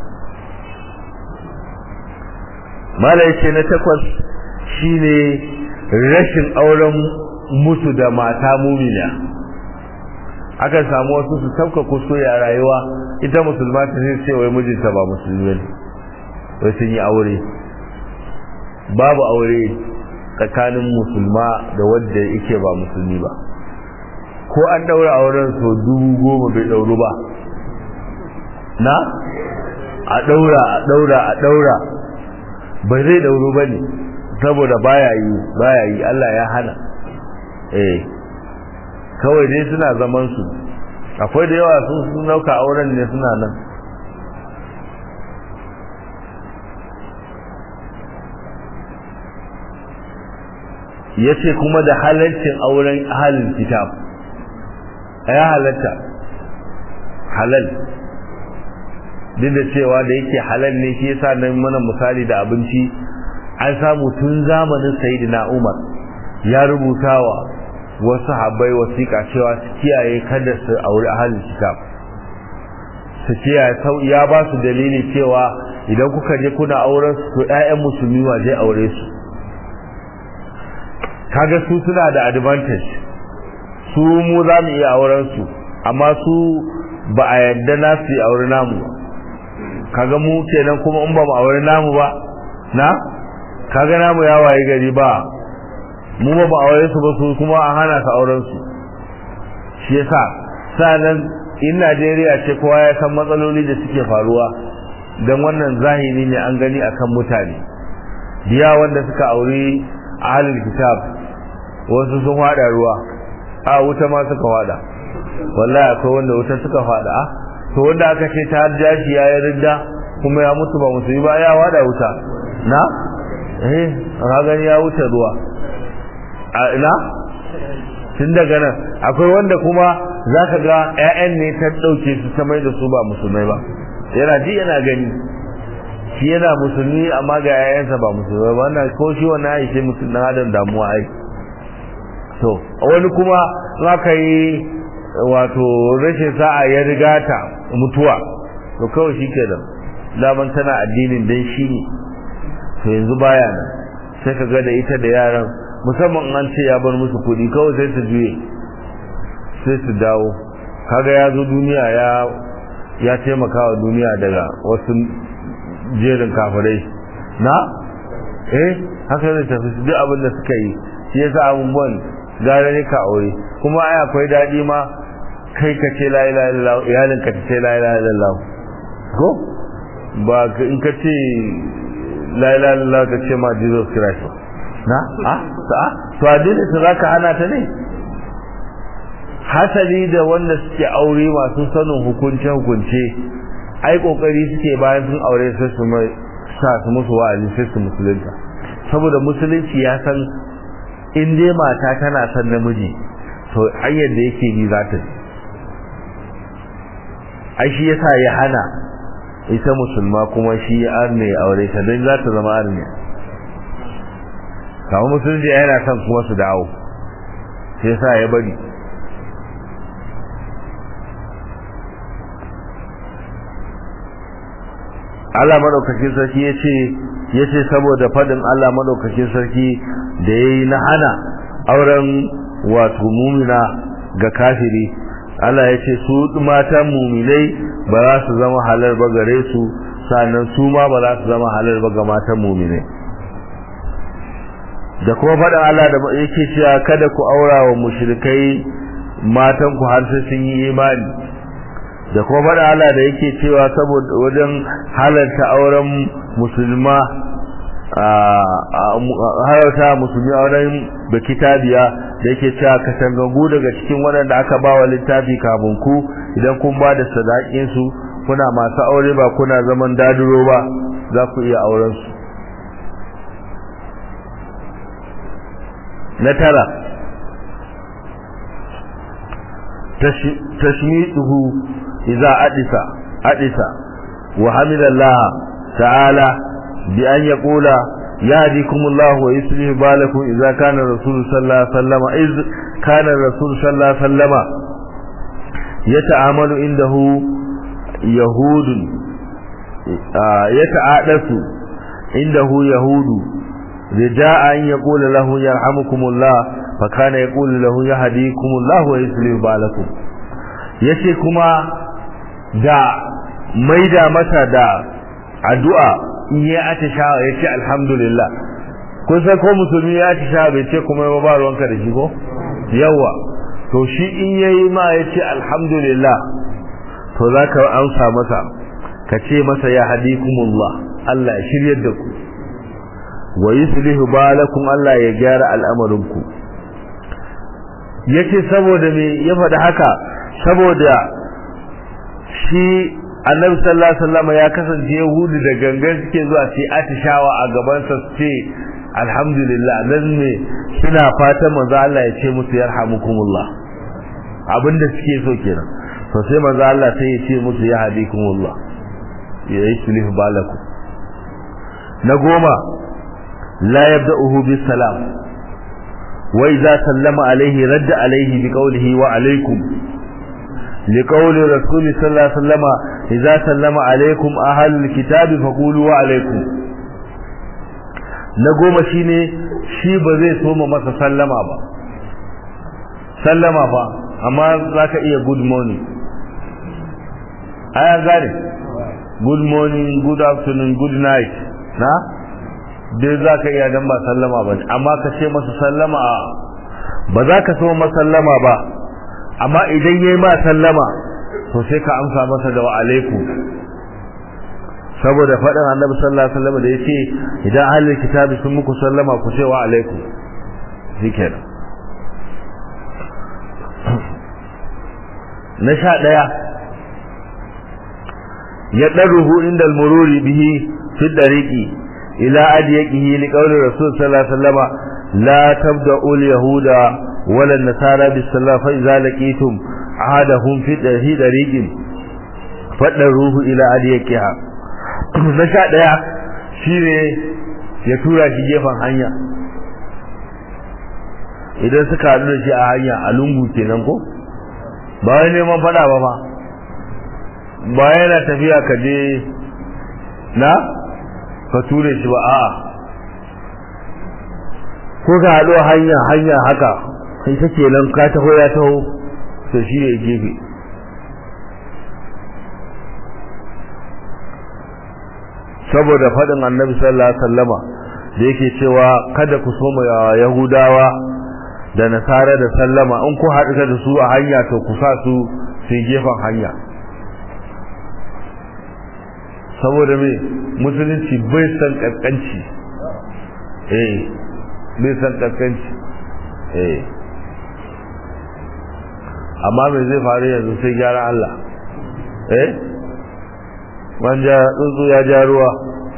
ما ليس نتكوز shine rashin auren musu da mata mumina akan samu wasu su sauka kuskure a rayuwa ita musulma ta sai ce wai mijinta ba musulmi ne wai sun yi aure babu aure tsakanin musulma da wadda yake ba musulmi ba ko an daura auren so dubu goma bai dauru ba na a daura a daura a daura bai zai dauru ba ne saboda baya yi baya yi Allah ya hana eh kawai dai suna zaman su akwai da yawa sun sun nauka auren ne suna nan yace kuma da halalcin auren ahalin kitab ya halatta halal duk da cewa da yake halal ne shi yasa nan mana misali da abinci an samu tun zamanin sayyidina Umar ya rubutawa wasu habbai wasiƙa cewa su kiyaye kada su auri ahalin kitab su kiyaye ya ba su dalili cewa idan kuka je kuna auren su to ƴaƴan musulmi wa zai aure su kaga su suna da advantage su mu za mu iya auren su amma su ba a yadda na su yi aure namu kaga mu kenan kuma in ba mu aure namu ba na kaga namu ya waye gari ba mu ba aure su ba su kuma an hana su auren su shi yasa sanan in Najeriya ce kowa ya san matsaloli da suke faruwa dan wannan zahiri ne an gani akan mutane biya wanda suka aure ahlul kitab wasu sun fada ruwa a wuta ma suka fada wallahi akwai wanda wuta suka fada a to wanda aka ce ta jashi ya ridda kuma ya mutu ba musulmi ba ya wada wuta na eh ka gani ya wuce ruwa a ina tun daga nan akwai wanda kuma za ka ga 'ya'yan ne ta ɗauke su ta mai da su ba musulmai ba yana ji yana gani shi yana musulmi amma ga 'ya'yansa ba musulmai ba wannan ko shi wannan aishe musulmi na adam damuwa ai to wani kuma za ka yi wato rashin sa'a ya riga ta mutuwa to kawai shi ke nan daman tana addinin dan shi ne to yanzu baya nan sai ka ga da ita da yaran musamman an ce ya bar musu kuɗi kawai sai su juye sai su dawo kaga ya zo duniya ya ya taimaka wa duniya daga wasu jerin kafirai na eh haka zai tafi duk abin da suka yi shi yasa abubuwan gara ne ka aure kuma ai akwai daɗi ma kai ka ce la ilaha illallah iyalin ka ce la ilaha illallah ko ba in ka ce la ilaha illallah ka ce ma Jesus Christ na a ta to addinin su zaka hana ta ne hasali da wanda suke aure masu sanin hukunce hukunce ai kokari suke bayan sun aure sai su mai sa su musu wa'azi sai su musulunta saboda musulunci ya san in dai mata tana son namiji to hanyar da yake bi za ta ji ai shi yasa ya hana ita musulma kuma shi arne aure ta don za ta zama arne kawo musulunci yana son kuma su dawo sai sa ya bari Allah madaukakin sarki ya ce ya ce saboda faɗin Allah madaukakin sarki da ya yi na hana auren wato mumina ga kafiri Allah ya ce su matan muminai ba za su zama halar ba gare su sannan su ma ba za su zama halar ba ga matan muminai da kuma faɗin Allah da yake cewa kada ku aura wa mushrikai matan ku har sai sun yi imani da kuma faɗin Allah da yake cewa saboda wajen halarta auren musulma halarta musulmi auren da kitabiya da yake cewa katangagu daga cikin waɗanda aka ba wa littafi kafin ku idan kun ba da sadakinsu kuna masu aure ba kuna zaman daduro ba za ku iya auren su na tara tashmiduhu idza adisa adisa wa hamidallaha ta'ala bi an yaqula يهديكم الله ويصلح بالكم إذا كان الرسول صلى الله عليه وسلم إذ كان الرسول صلى الله عليه وسلم يتعامل عنده يهود يتعادس عنده يهود رجاء أن يقول له يرحمكم الله فكان يقول له يهديكم الله ويصلح بالكم yace kuma da maida masa da addu'a in ya atishawa ya ce alhamdulillah kun san ko musulmi ya atishawa bai ce kuma ya ba ruwanka da shi ko yawa to shi in ya yi ma ya ce alhamdulillah to za ka amsa masa ka ce masa ya hadikumullah Allah ya shiryar da ku wa yuslihu balakum Allah ya gyara al'amarinku yace saboda me ya faɗi haka saboda shi annabi sallallahu alaihi wasallam ya kasance yahudu da gangan suke zuwa sai atishawa a gaban sa su ce alhamdulillah nan ne suna fatan manzo Allah ya ce musu yarhamukumullah abinda suke so kenan to sai manzo Allah sai ya ce musu ya hadikumullah ya yuslih balakum na goma la yabda'uhu bis salam wa idza sallama alaihi radda alaihi bi qawlihi wa alaikum لقول رسول صلى الله عليه وسلم إذا سلم عليكم أهل الكتاب فقولوا وعليكم نقوم شيني shi ba zai soma masa sallama ba sallama ba amma za ka iya good morning aya gane good morning good afternoon good night na dai za ka iya dan ba sallama ba amma ka ce masa sallama ba za ka soma sallama ba amma idan yayi ma sallama to sai ka amsa masa da wa alaikum saboda faɗin annabi sallallahu alaihi wasallam da yace idan ahlul kitabi sun muku sallama ku ce wa alaikum shikenan na sha ɗaya ya ɗaruhu inda al-mururi bihi fi dariqi ila adiyaqihi li qawli rasul sallallahu alaihi wasallam la tabda'u al-yahuda wala an-nasara bis-salam fa idza laqitum ahadahum fi dariqin fadaruhu ila adiyaqiha na sha ɗaya shine ya tura shi gefen hanya idan suka haɗu da shi a hanya a lungu kenan ko ba wai neman fada ba ba ba yana tafiya ka je na ka ture shi ba a'a ko ka haɗu hanya hanya haka kai ta kenan ka taho ya taho to shi ne gefe saboda faɗin annabi sallallahu alaihi wasallama da yake cewa kada ku soma yahudawa da nasara da sallama in ku haɗu da su a hanya to ku sa su su gefen hanya saboda me musulunci bai san kaskanci eh bai san kaskanci eh amma me zai faru yanzu sai gyara Allah eh wanda tsuntsu ya ja ruwa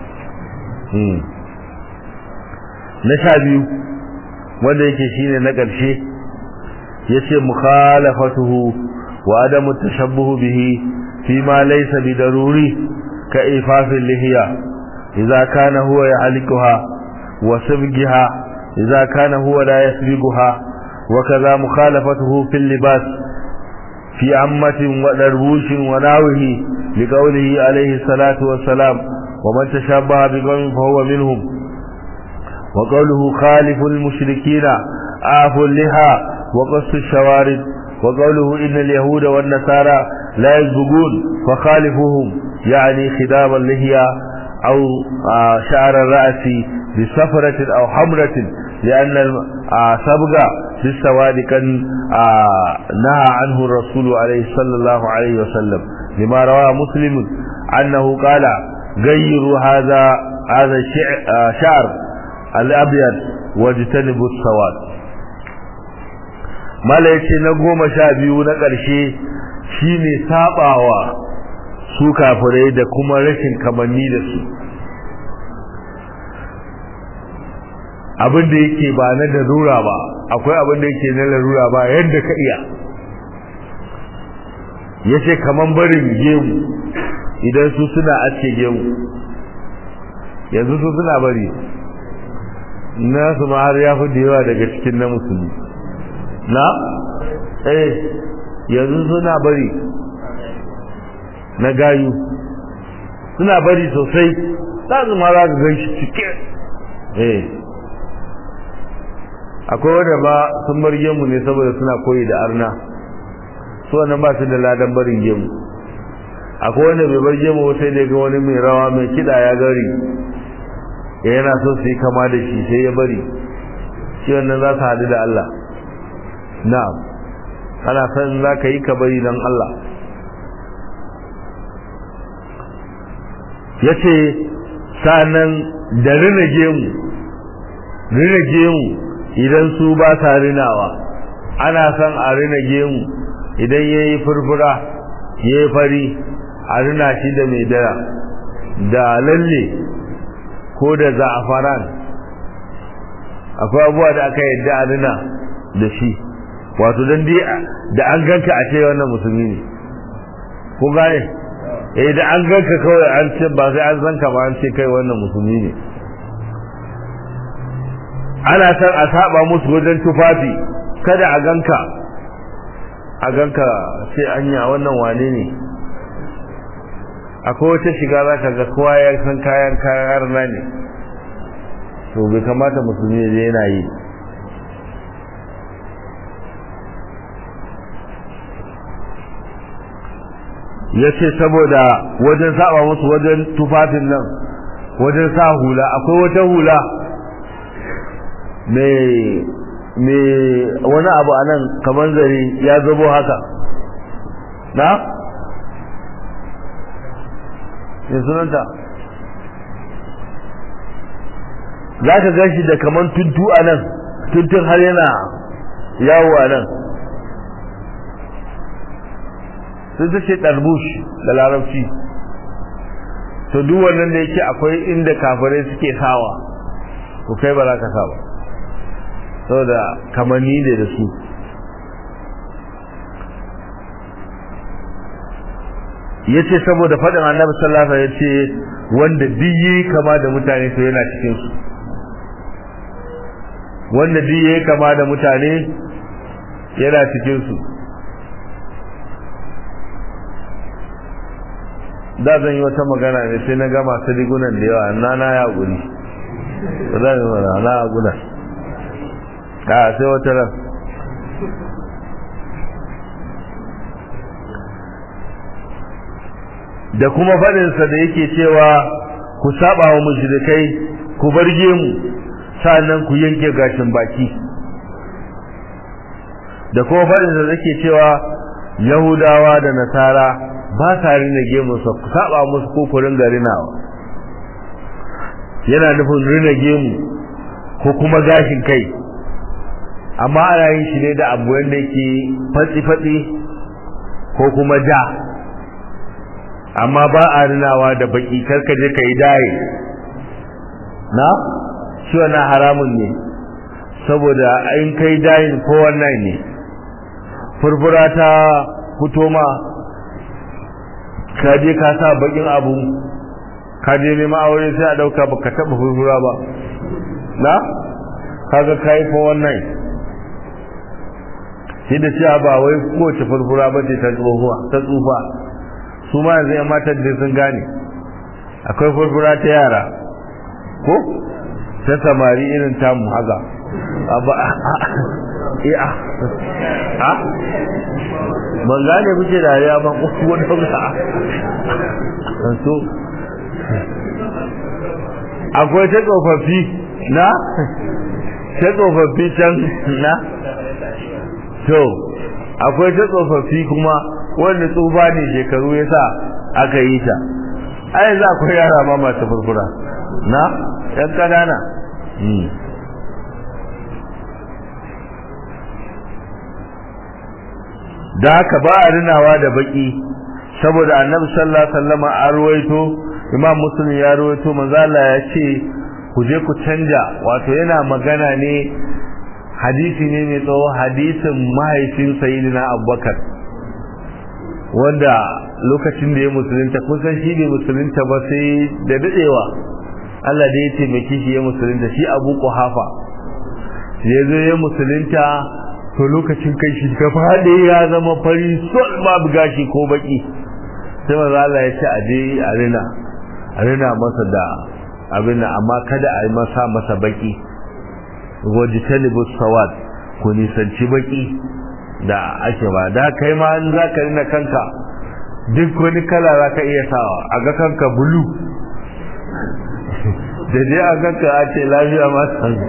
na sha biyu wanda yake shine na ƙarshe yace mukhalafatuhu wa adamu tashabbuhu bihi fi ma laysa bi daruri ka ifafil lihiya idza kana huwa ya'likuha wa sabgiha idza kana huwa la yasbiguha wa kaza mukhalafatuhu fil libas في عمة ودربوش وناوه لقوله عليه الصلاة والسلام ومن تشابه بقوم فهو منهم وقوله خالف المشركين آف اللحى وقص الشوارد وقوله إن اليهود والنصارى لا يسبقون فخالفوهم يعني خدام اللحية أو شعر الرأس بصفرة أو حمرة لأن السبق في السواد كان نهى عنه الرسول عليه صلى الله عليه وسلم لما رواه مسلم أنه قال غيروا هذا هذا الشعر الأبيض واجتنبوا السواد mala yace na goma sha biyu na ƙarshe shine sabawa su kafirai da kuma rashin kamanni da su abin da yake ba na darura ba akwai abin da yake na larura ba yadda ka iya yace kaman barin gemu idan su suna ace gemu yanzu su suna bari na su ma har ya fi da yawa daga cikin na musulmi na eh yanzu suna bari na gayu suna bari sosai za su ma za su gan shi cike eh akwai wanda ba sun bar gemu ne saboda suna koyi da arna su wannan ba su da ladan barin gemu akwai wanda bai bar gemu sai da ga wani mai rawa mai kida ya gari ya yana so su yi kama da shi sai ya bari shi wannan za su haɗu da Allah na'am ana san za ka yi ka bari don Allah ya ce sa'annan da rina gemu rina gemu idan su ba sa rinawa ana son a rina gemu idan ya yi furfura ya yi fari a rina shi da mai dara da lalle ko da za'afaran akwai abubuwa da aka yadda a rina da shi wato don dai da an ganka a ce wannan musulmi ne ko gane eh da an ganka kawai an ce ba sai an zanka ba an ce kai wannan musulmi ne ana san a saba musu wajen tufafi kada a ganka a ganka sai anya wannan wane ne akwai wata shiga za ka ga kowa ya san kayan kayan harna ne to bai kamata musulmi ne yana yi ya ce saboda wajen saba musu wajen tufafin nan wajen sa hula akwai wata hula mai wani abu a nan kamar zare ya zabo haka na? ne sunanta za ka gashi da kamar tuntu a nan tuntun har yana yawo a nan sun ta ce ɗarbush da larabci to duk wannan da yake akwai inda kafirai suke sawa ko kai ba za ka sa ba saboda kamanni ne da su yace saboda faɗin annabi sallallahu alaihi wasallam yace wanda diyi kama da mutane to yana cikin su wanda diyi kama da mutane yana cikin su da zan yi wata magana ne sai na gama su rigunan da yawa na na ya guri zan yi mana na ya guna a sai wata ran da kuma faɗinsa da yake cewa ku saba wa mushrikai ku barge mu sannan ku yanke gashin baki da kuma faɗinsa da yake cewa yahudawa da nasara ba sa rina gemunsa ku saba musu ko ku ringa rinawa yana nufin rina gemu ko kuma gashin kai amma ana yin shi ne da abu wanda yake fatsi-fatsi ko kuma ja amma ba a rinawa da baki karka je ka yi daye na shi wannan haramun ne saboda in kai dayin ko wannan ne furfura ta fito ma ka je ka sa bakin abu ka je neman aure sai a dauka baka taba furfura ba na kaga kai ko wannan shi da cewa ba wai kowace furfura ba ce ta tsohuwa ta tsufa su ma yanzu yan matan da sun gane akwai furfura ta yara ko ta samari irin tamu haka ba a a ban gane kuke dariya ba ko wani ba so akwai ta tsofaffi na ta tsofaffi can na to akwai ta tsofaffi kuma wanda tsufa ne shekaru ya sa aka yi ta ai za akwai yara ma masu furfura na yan kanana da haka ba a rinawa da baki saboda annabi sallallahu alaihi wasallam a ruwaito imam muslim ya ruwaito manzo Allah ya ce ku je ku canja wato yana magana ne hadisi ne mai tsawo hadisin mahaifin sayyidina abubakar wanda lokacin da ya musulunta kusan shi ne musulunta ba sai da dadewa Allah da ya taimake shi ya musulunta shi abu kuhafa ya zo ya musulunta to lokacin kai shi gaba da ya zama fari sol babu gashi ko baki sai manzo Allah ya ce a je a rina a rina masa da abin amma kada a yi masa masa baki wajtanibu sawad ku nisanci baki da ake ba da kai ma in za ka rina kanka duk wani kala za ka iya sawa a ga kanka bulu da dai a ganka a ce lafiya ma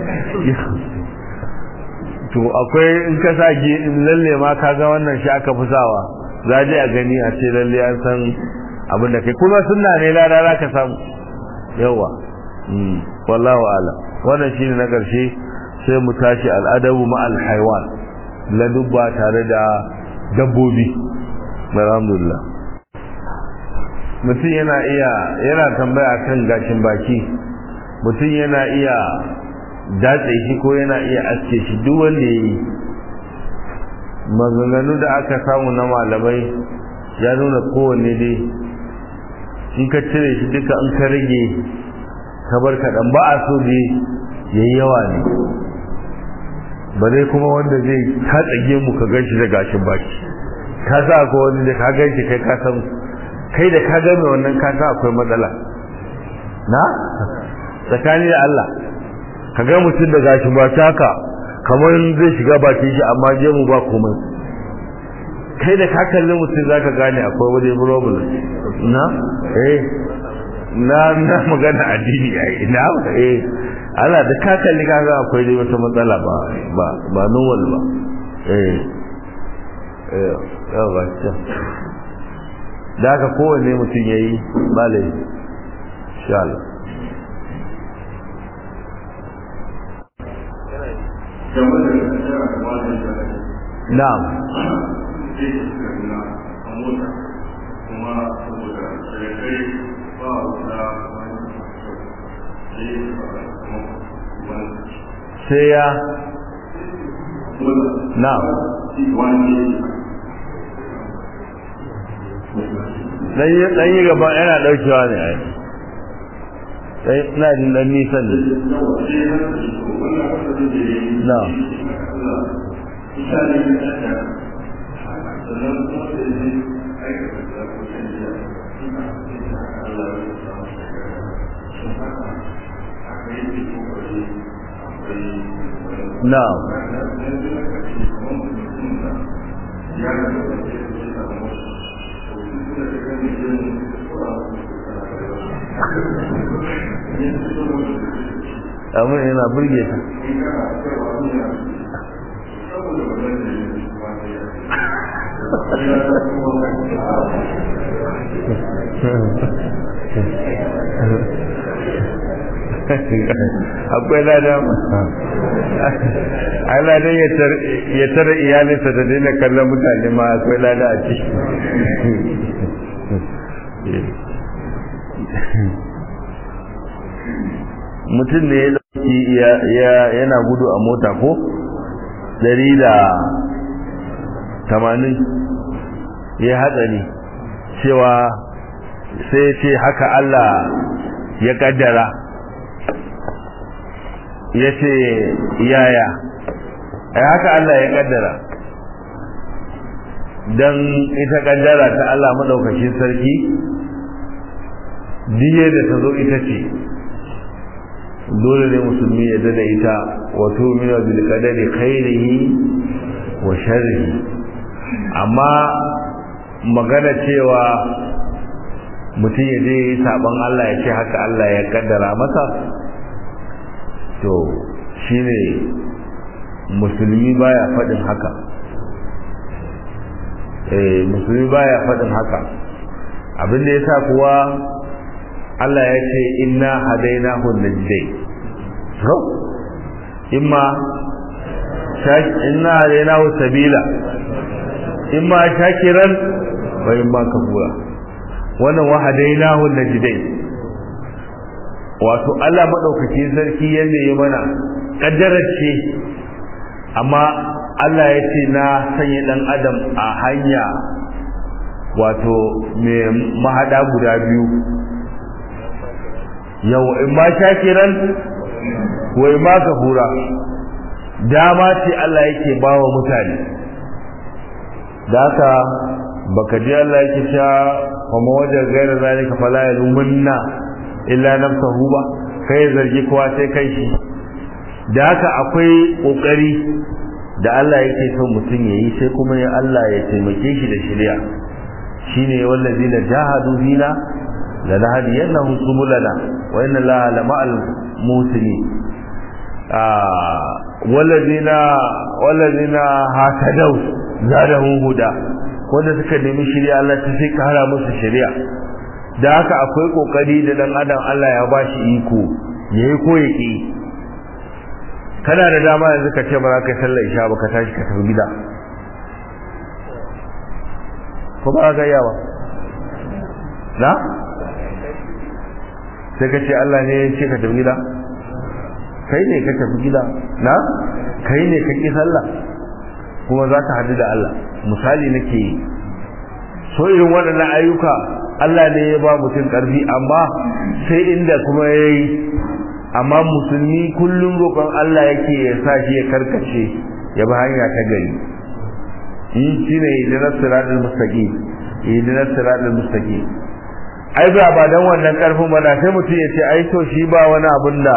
to akwai in ka sa lalle ma ka ga wannan shi aka fi sawa za je a gani a ce lalle an san abin da kai kuma sunna ne lada za ka samu yawa wallahu ala wannan shine na karshe sai mu tashi al'adabu ma al-haywan ladubba tare da dabbobi alhamdulillah mutum yana iya yana tambaya kan gashin baki mutum yana iya datse shi ko yana iya aske shi duk wanda ya yi maganganu da aka samu na malamai ya nuna kowanne dai in ka cire shi duka in ka rage ka bar kaɗan ba a so dai ya yi yawa ne ba dai kuma wanda zai katsage mu ka gan shi da gashin baki ka sa ko wani da ka gan shi kai ka san kai da ka gane wannan ka sa akwai matsala na tsakani da Allah ka ga mutum da gashin baki haka kamar zai shiga bakin shi amma je mu ba komai kai da ka kalli mutum zaka gane akwai wani problem na eh na na magana addini ai na eh ala da ka kalli ka ga akwai dai wata matsala ba ba ba normal ba eh eh yawa ta da haka kowanne mutum yayi malai insha Allah na'am sai ya na'am dan yi gaba yana daukewa ne ai sai ina jin dan nisan ne na'am Na'am. Abin yana burge ta. akwai lada Allah dai ya tara iyalinsa da daina kallon mutane ma akwai lada a ciki mutum ne ya dauki yana gudu a mota ko dari da tamanin ya hatsari cewa sai ce haka Allah ya kaddara ya ce yaya ai haka Allah ya kaddara don ita kaddara ta Allah maɗaukacin sarki diye da ta zo ita ce dole ne musulmi ya dada ita wato mina bil qadari khairihi wa sharrihi amma magana cewa mutum ya je yi saban Allah ya ce haka Allah ya kaddara masa to shine musulmi baya faɗin haka eh musulmi baya faɗin haka abin da yasa kuwa Allah ya ce inna hadainahu najdai to imma inna hadainahu sabila imma shakiran wa imma kafura wannan wa hadainahu najdai wato Allah madaukakin sarki yanda ya mana kaddarar ce amma Allah ya ce na sanya dan adam a hanya wato mai mahada guda biyu yau in ma shakiran wa in ma kafura dama ce Allah yake bawa mutane da haka baka ji Allah yake sha kuma wajen gaira zalika fala yalumunna illa nafsahu ba kai zargi kowa sai kai shi da haka akwai kokari da Allah yake son mutum yayi sai kuma ya Allah ya taimake shi da shari'a shine wallazina jahadu fina lanahdiyannahum subulana wa inna Allaha lama'al muslimin ah wallazina wallazina hatadaw zadahum huda wanda suka nemi shari'a Allah ta sai kara musu shari'a da haka akwai kokari da dan adam Allah ya bashi iko yayi ko yake kana da dama yanzu ka ce ba za ka sallar isha ba ka tashi ka tafi gida ko ba ga yawa na sai ka ce Allah ne ya ce ka tafi gida kai ne ka tafi gida na kai ne ka ki sallah kuma za ka hadu da Allah misali nake yi so irin waɗannan ayyuka Allah ne ya ba mutum ƙarfi amma sai inda kuma ya yi amma musulmi kullum roƙon Allah yake ya sa shi ya karkace ya bi hanya ta gari in shi ne idinar siratul mustaqim idinar siratul mustaqim ai ba ba dan wannan karfin ba da sai mutum ya ce ai to shi ba wani abun da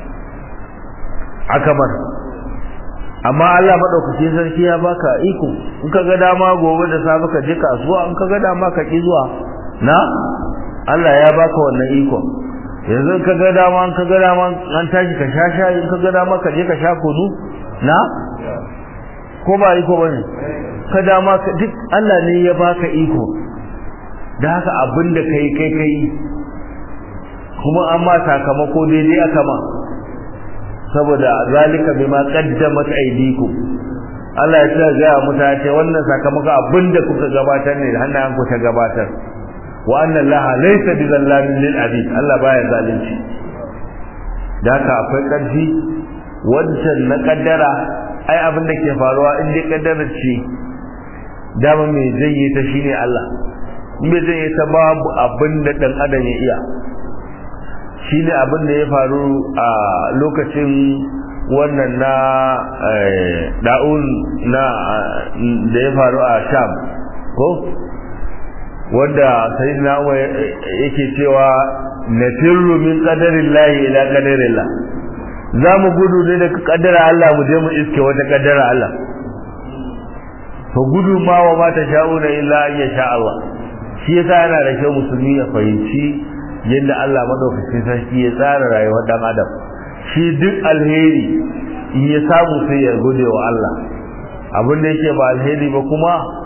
aka mar amma Allah madaukake sarki ya baka iko in ka ga dama gobe da safe ka je kasuwa in ka ga dama ka ki zuwa na Allah ya baka wannan iko yanzu in ka ga dama in ka ga dama an tashi ka sha shayi in ka ga dama ka je ka sha kunu na ko ba iko bane ka dama duk Allah ne ya baka iko da haka abin da kai kai kai kuma an ma sakamako daidai aka ma saboda zalika bima qaddamat aydikum Allah ya ce ga mutane wannan sakamako abin da kuka gabatar ne da hannayen ku ta gabatar wa anna Allah laysa bizallamin lil abid Allah baya zalunci da haka akwai karfi wancan na kaddara ai abin da ke faruwa in dai kaddara ce dama mai zai yi ta shine Allah me zai ta babu abin da dan adam ya iya shine abin da ya faru a lokacin wannan na da'un na da ya faru a sham ko wanda sayyidina Umar yake cewa nafirru min qadarillahi ila qadarillah za mu gudu ne daga kaddara Allah mu je mu iske wata kaddara Allah to gudu ma wa ma ta sha'una illa an yasha Allah shi yasa yana da kyau musulmi ya fahimci yadda Allah madaukakin sarki ya tsara rayuwar dan adam shi duk alheri in ya samu sai ya gode wa Allah abin da yake ba alheri ba kuma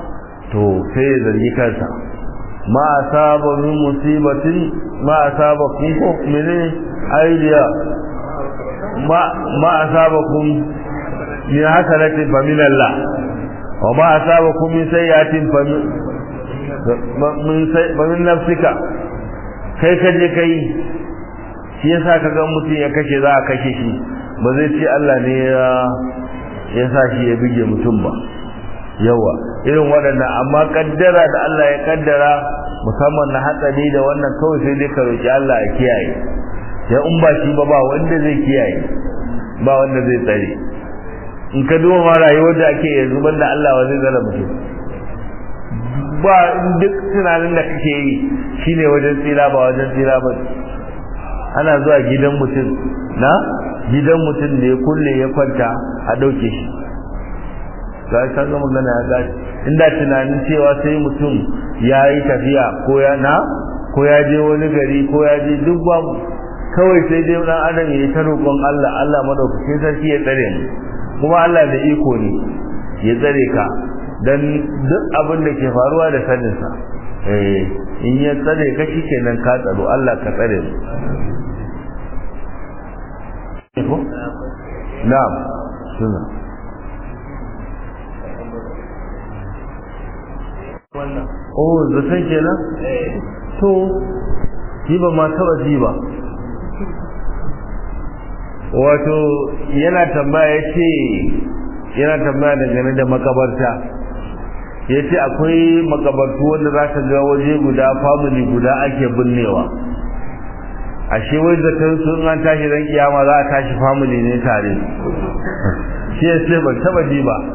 to sai ya zargi kansa ma asaba min musibatin ma asaba kun ko mene aidiya ma ma asaba kun min hasanatin fa min Allah wa ma asaba kun min sayyatin fa min fa min nafsika kai ka je kai shi yasa ka ga mutum ya kashe za a kashe shi ba zai ce Allah ne ya ya sa shi ya bige mutum ba yawa irin waɗannan amma kaddara da Allah ya kaddara musamman na hatsari da wannan kawai sai dai ka roki Allah ya kiyaye sai in ba shi ba ba wanda zai kiyaye ba wanda zai tsare in ka duba ma rayuwar da ake yanzu banda Allah wa zai zara mutum ba duk tunanin da kake yi shine wajen tsira ba wajen tsira ba ana zuwa gidan mutum na gidan mutum da ya kulle ya kwanta a ɗauke shi ga ka ga magana ya gashi inda tunanin cewa sai mutum ya yi tafiya ko ya na ko ya je wani gari ko ya je duk babu kawai sai dai dan adam ya ta roƙon Allah Allah madaukakin sarki ya tsare mu kuma Allah da iko ne ya tsare ka dan duk abin da ke faruwa da sanin sa eh in ya tsare ka shikenan ka tsaro Allah ka tsare mu na'am suna oh zaton kenan to ji ba ma taba ji ba wato yana tambaya ce yana tambaya dangane da makabarta ya ce akwai makabartu wanda za ka ga waje guda family guda ake binnewa ashe wai zaton sun an tashi ran kiyama za a tashi family ne tare shi ya ce ban taba ji ba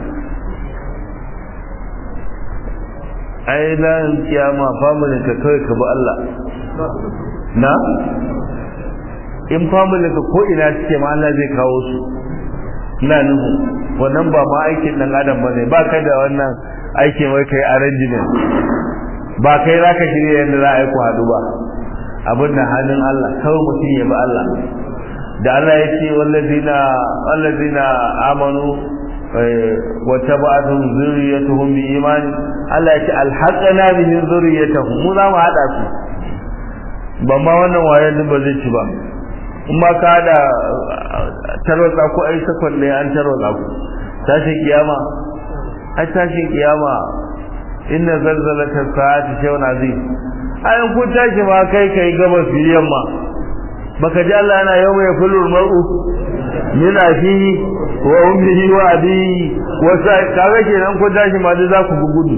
ai ran kiyama family ka kawai ka bi Allah na in family ka ko ina suke ma Allah zai kawo su ina nuhu wannan ba ma aikin dan adam bane ba ka da wannan aikin wai kai arrangement ba kai zaka shirya yadda za a yi ku hadu ba abin da hannun Allah kawai mutum ya bi Allah da Allah ya ce wallazina wallazina amanu wa tabatuhum zurriyatuhum bi iman Allah ya ce alhaqana bihim zurriyatuhum mu za mu hada su ba ma wannan wayan din ba zai ci ba in ma ka da tarwatsa ko ai sakon ne an tarwatsa ku tashin kiyama ai tashin kiyama inna zalzalata sa'ati shay'un azim ayin kun tashi ma kai kai gabas yamma baka ji Allah yana yau mai fulul mar'u min afihi wa ummihi wa abihi wa sai kaga kenan kun tashi ma za ku gudu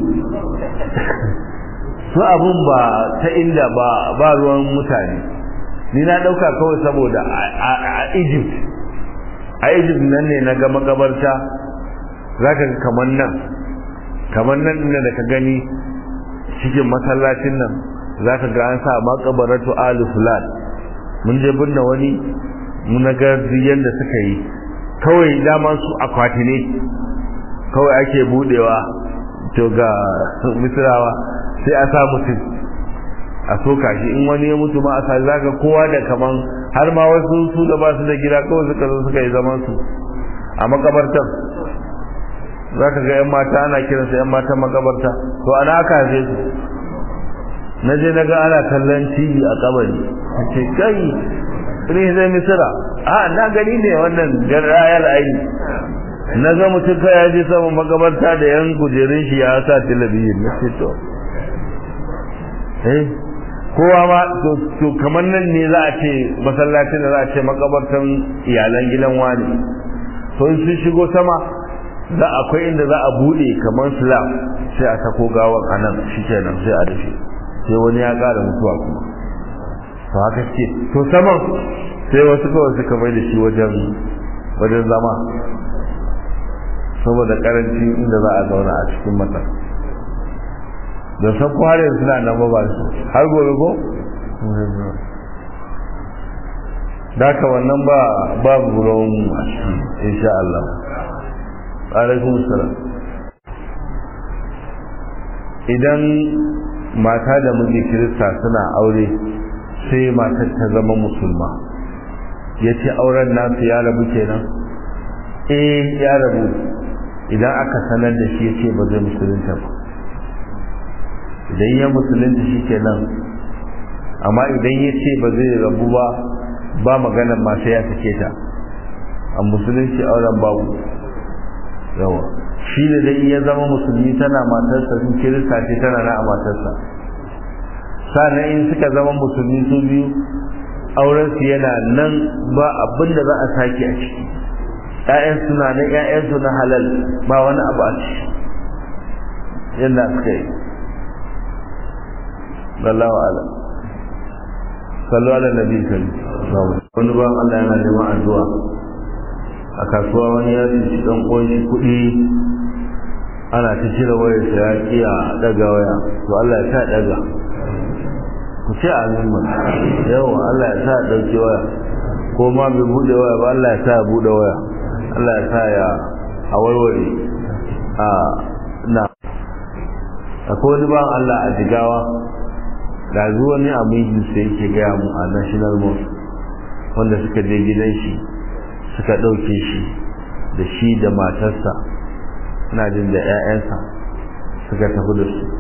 su abun ba ta inda ba ba ruwan mutane ni na dauka kawai saboda a Egypt a Egypt nan ne na ga makabarta zaka ga kaman nan kaman nan da ka gani cikin masallacin nan za ka ga an sa makabaratu alu fulan mun je binne wani mun ga yanda suka yi kawai dama su akwati ne kawai ake budewa to ga misrawa sai a sa mutum a soka shi in wani ya mutu ma a sa zaka kowa da kaman har ma wasu su da ba su da gida kawai suka zo suka yi zaman su a makabartar za ka ga 'yan mata ana kiransu 'yan matan makabarta to ana aka haife su na je na ga ana kallon tv a kabari a ce kai ne zai misira a na gani ne wannan rayar aini na ga mutum ka ya je saman makabarta da yan kujerun shi ya sa talabijin na ce to eh kowa ma to kamar nan ne za a ce masallacin da za a ce makabartan iyalan gidan wani to in sun shigo sama za akwai inda za a bude kamar slab sai a sako gawan anan shikenan sai a dafe sai wani ya ƙara mutuwa kuma to haka ce to saman sai wasu kawai suka mai da shi wajen wajen zama saboda karanci inda za a zauna a cikin mata da san ko har yanzu suna nan ba ba su har gobe ko da ka wannan ba babu ruwan a ciki insha Allah alaikum salam idan mata da miji kirista suna aure sai matar ta zama musulma ya ce auren nasu ya rabu kenan eh ya rabu idan aka sanar da shi ya ce ba zai musulunta ba idan ya musulunta shi kenan amma idan ya ce ba zai rabu ba ba maganar masu ya sake ta a musulunci auren babu yawa shi da dai ya zama musulmi tana matarsa sun kirista ce tana na a matarsa sannan in suka zama musulmi su biyu aurensu yana nan ba abin da za a sake a ciki ‘ya'yan suna nan ‘ya'yansu na halal ba wani abu a ciki yadda suka yi Wallahu ala sallu ala nabi sallu wani ba Allah yana neman addu'a a kasuwa wani ya ci dan uwan shi kuɗi ana ta cire wayar sa ya kiya daga waya to Allah ya sa daga ku ce amin man yawa Allah ya sa dauke waya ko ma bai bude waya ba Allah ya sa ya bude waya Allah ya sa ya a warware a na akwai wani ban Allah a jigawa da zuwa ne a mijin sai yake gaya mu a national mosque wanda suka je gidan shi suka ɗauke shi da shi da matarsa ina jin da 'ya'yansa suka tafi da su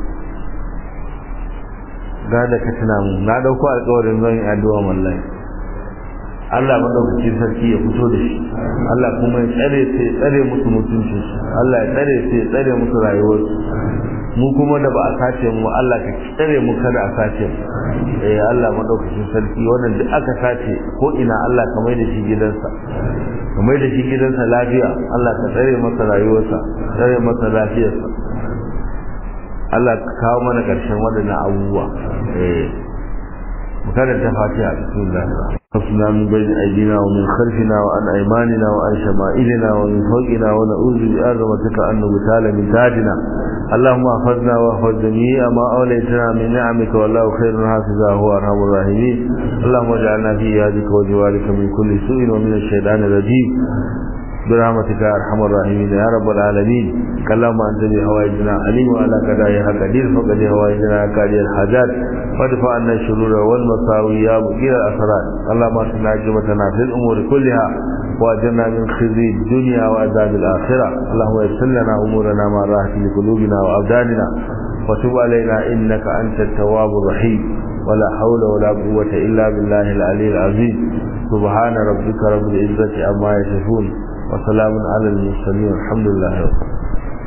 ga da ka tuna mu na ɗauko alƙawarin zan yi addu'a wallahi Allah madaukakin sarki ya fito da shi Allah kuma ya tsare sai ya tsare musu mutuncin su Allah ya tsare sai ya tsare musu rayuwarsu mu kuma da ba a sace mu Allah ka tsare mu kada a sace mu eh Allah madaukakin sarki wannan duk aka sace ko ina Allah ka mai da shi gidansa ka mai da shi gidansa lafiya Allah ka tsare masa rayuwarsa tsare masa lafiyarsa Allah ka kawo mana karshen waɗannan abubuwa eh mu karanta fatiha bismillah حفظنا من بين أيدينا ومن خلفنا وعن أيماننا وعن شمائلنا ومن فوقنا ونعوذ بعظمتك أن نغتال من تحتنا اللهم احفظنا واحفظ جميع ما أوليتنا من نعمك والله خير حافظا هو أرحم الراحمين اللهم اجعلنا في يدك وجوارك من كل سوء ومن الشيطان الرجيم برحمتك يا ارحم الراحمين يا رب العالمين اللهم انت بهوائجنا عليم وعلى قضائها قدير فقد هوائجنا قاضي الحاجات وادفع عنا الشرور والمساوي يا مقيل الاسرار اللهم اصلح عاقبتنا في الامور كلها واجرنا من خزي الدنيا وعذاب الاخره اللهم يسر لنا امورنا مع راحه لقلوبنا وابداننا وتب علينا انك انت التواب الرحيم ولا حول ولا قوه الا بالله العلي العظيم سبحان ربك رب العزه عما يصفون وسلام على المرسلين الحمد لله رب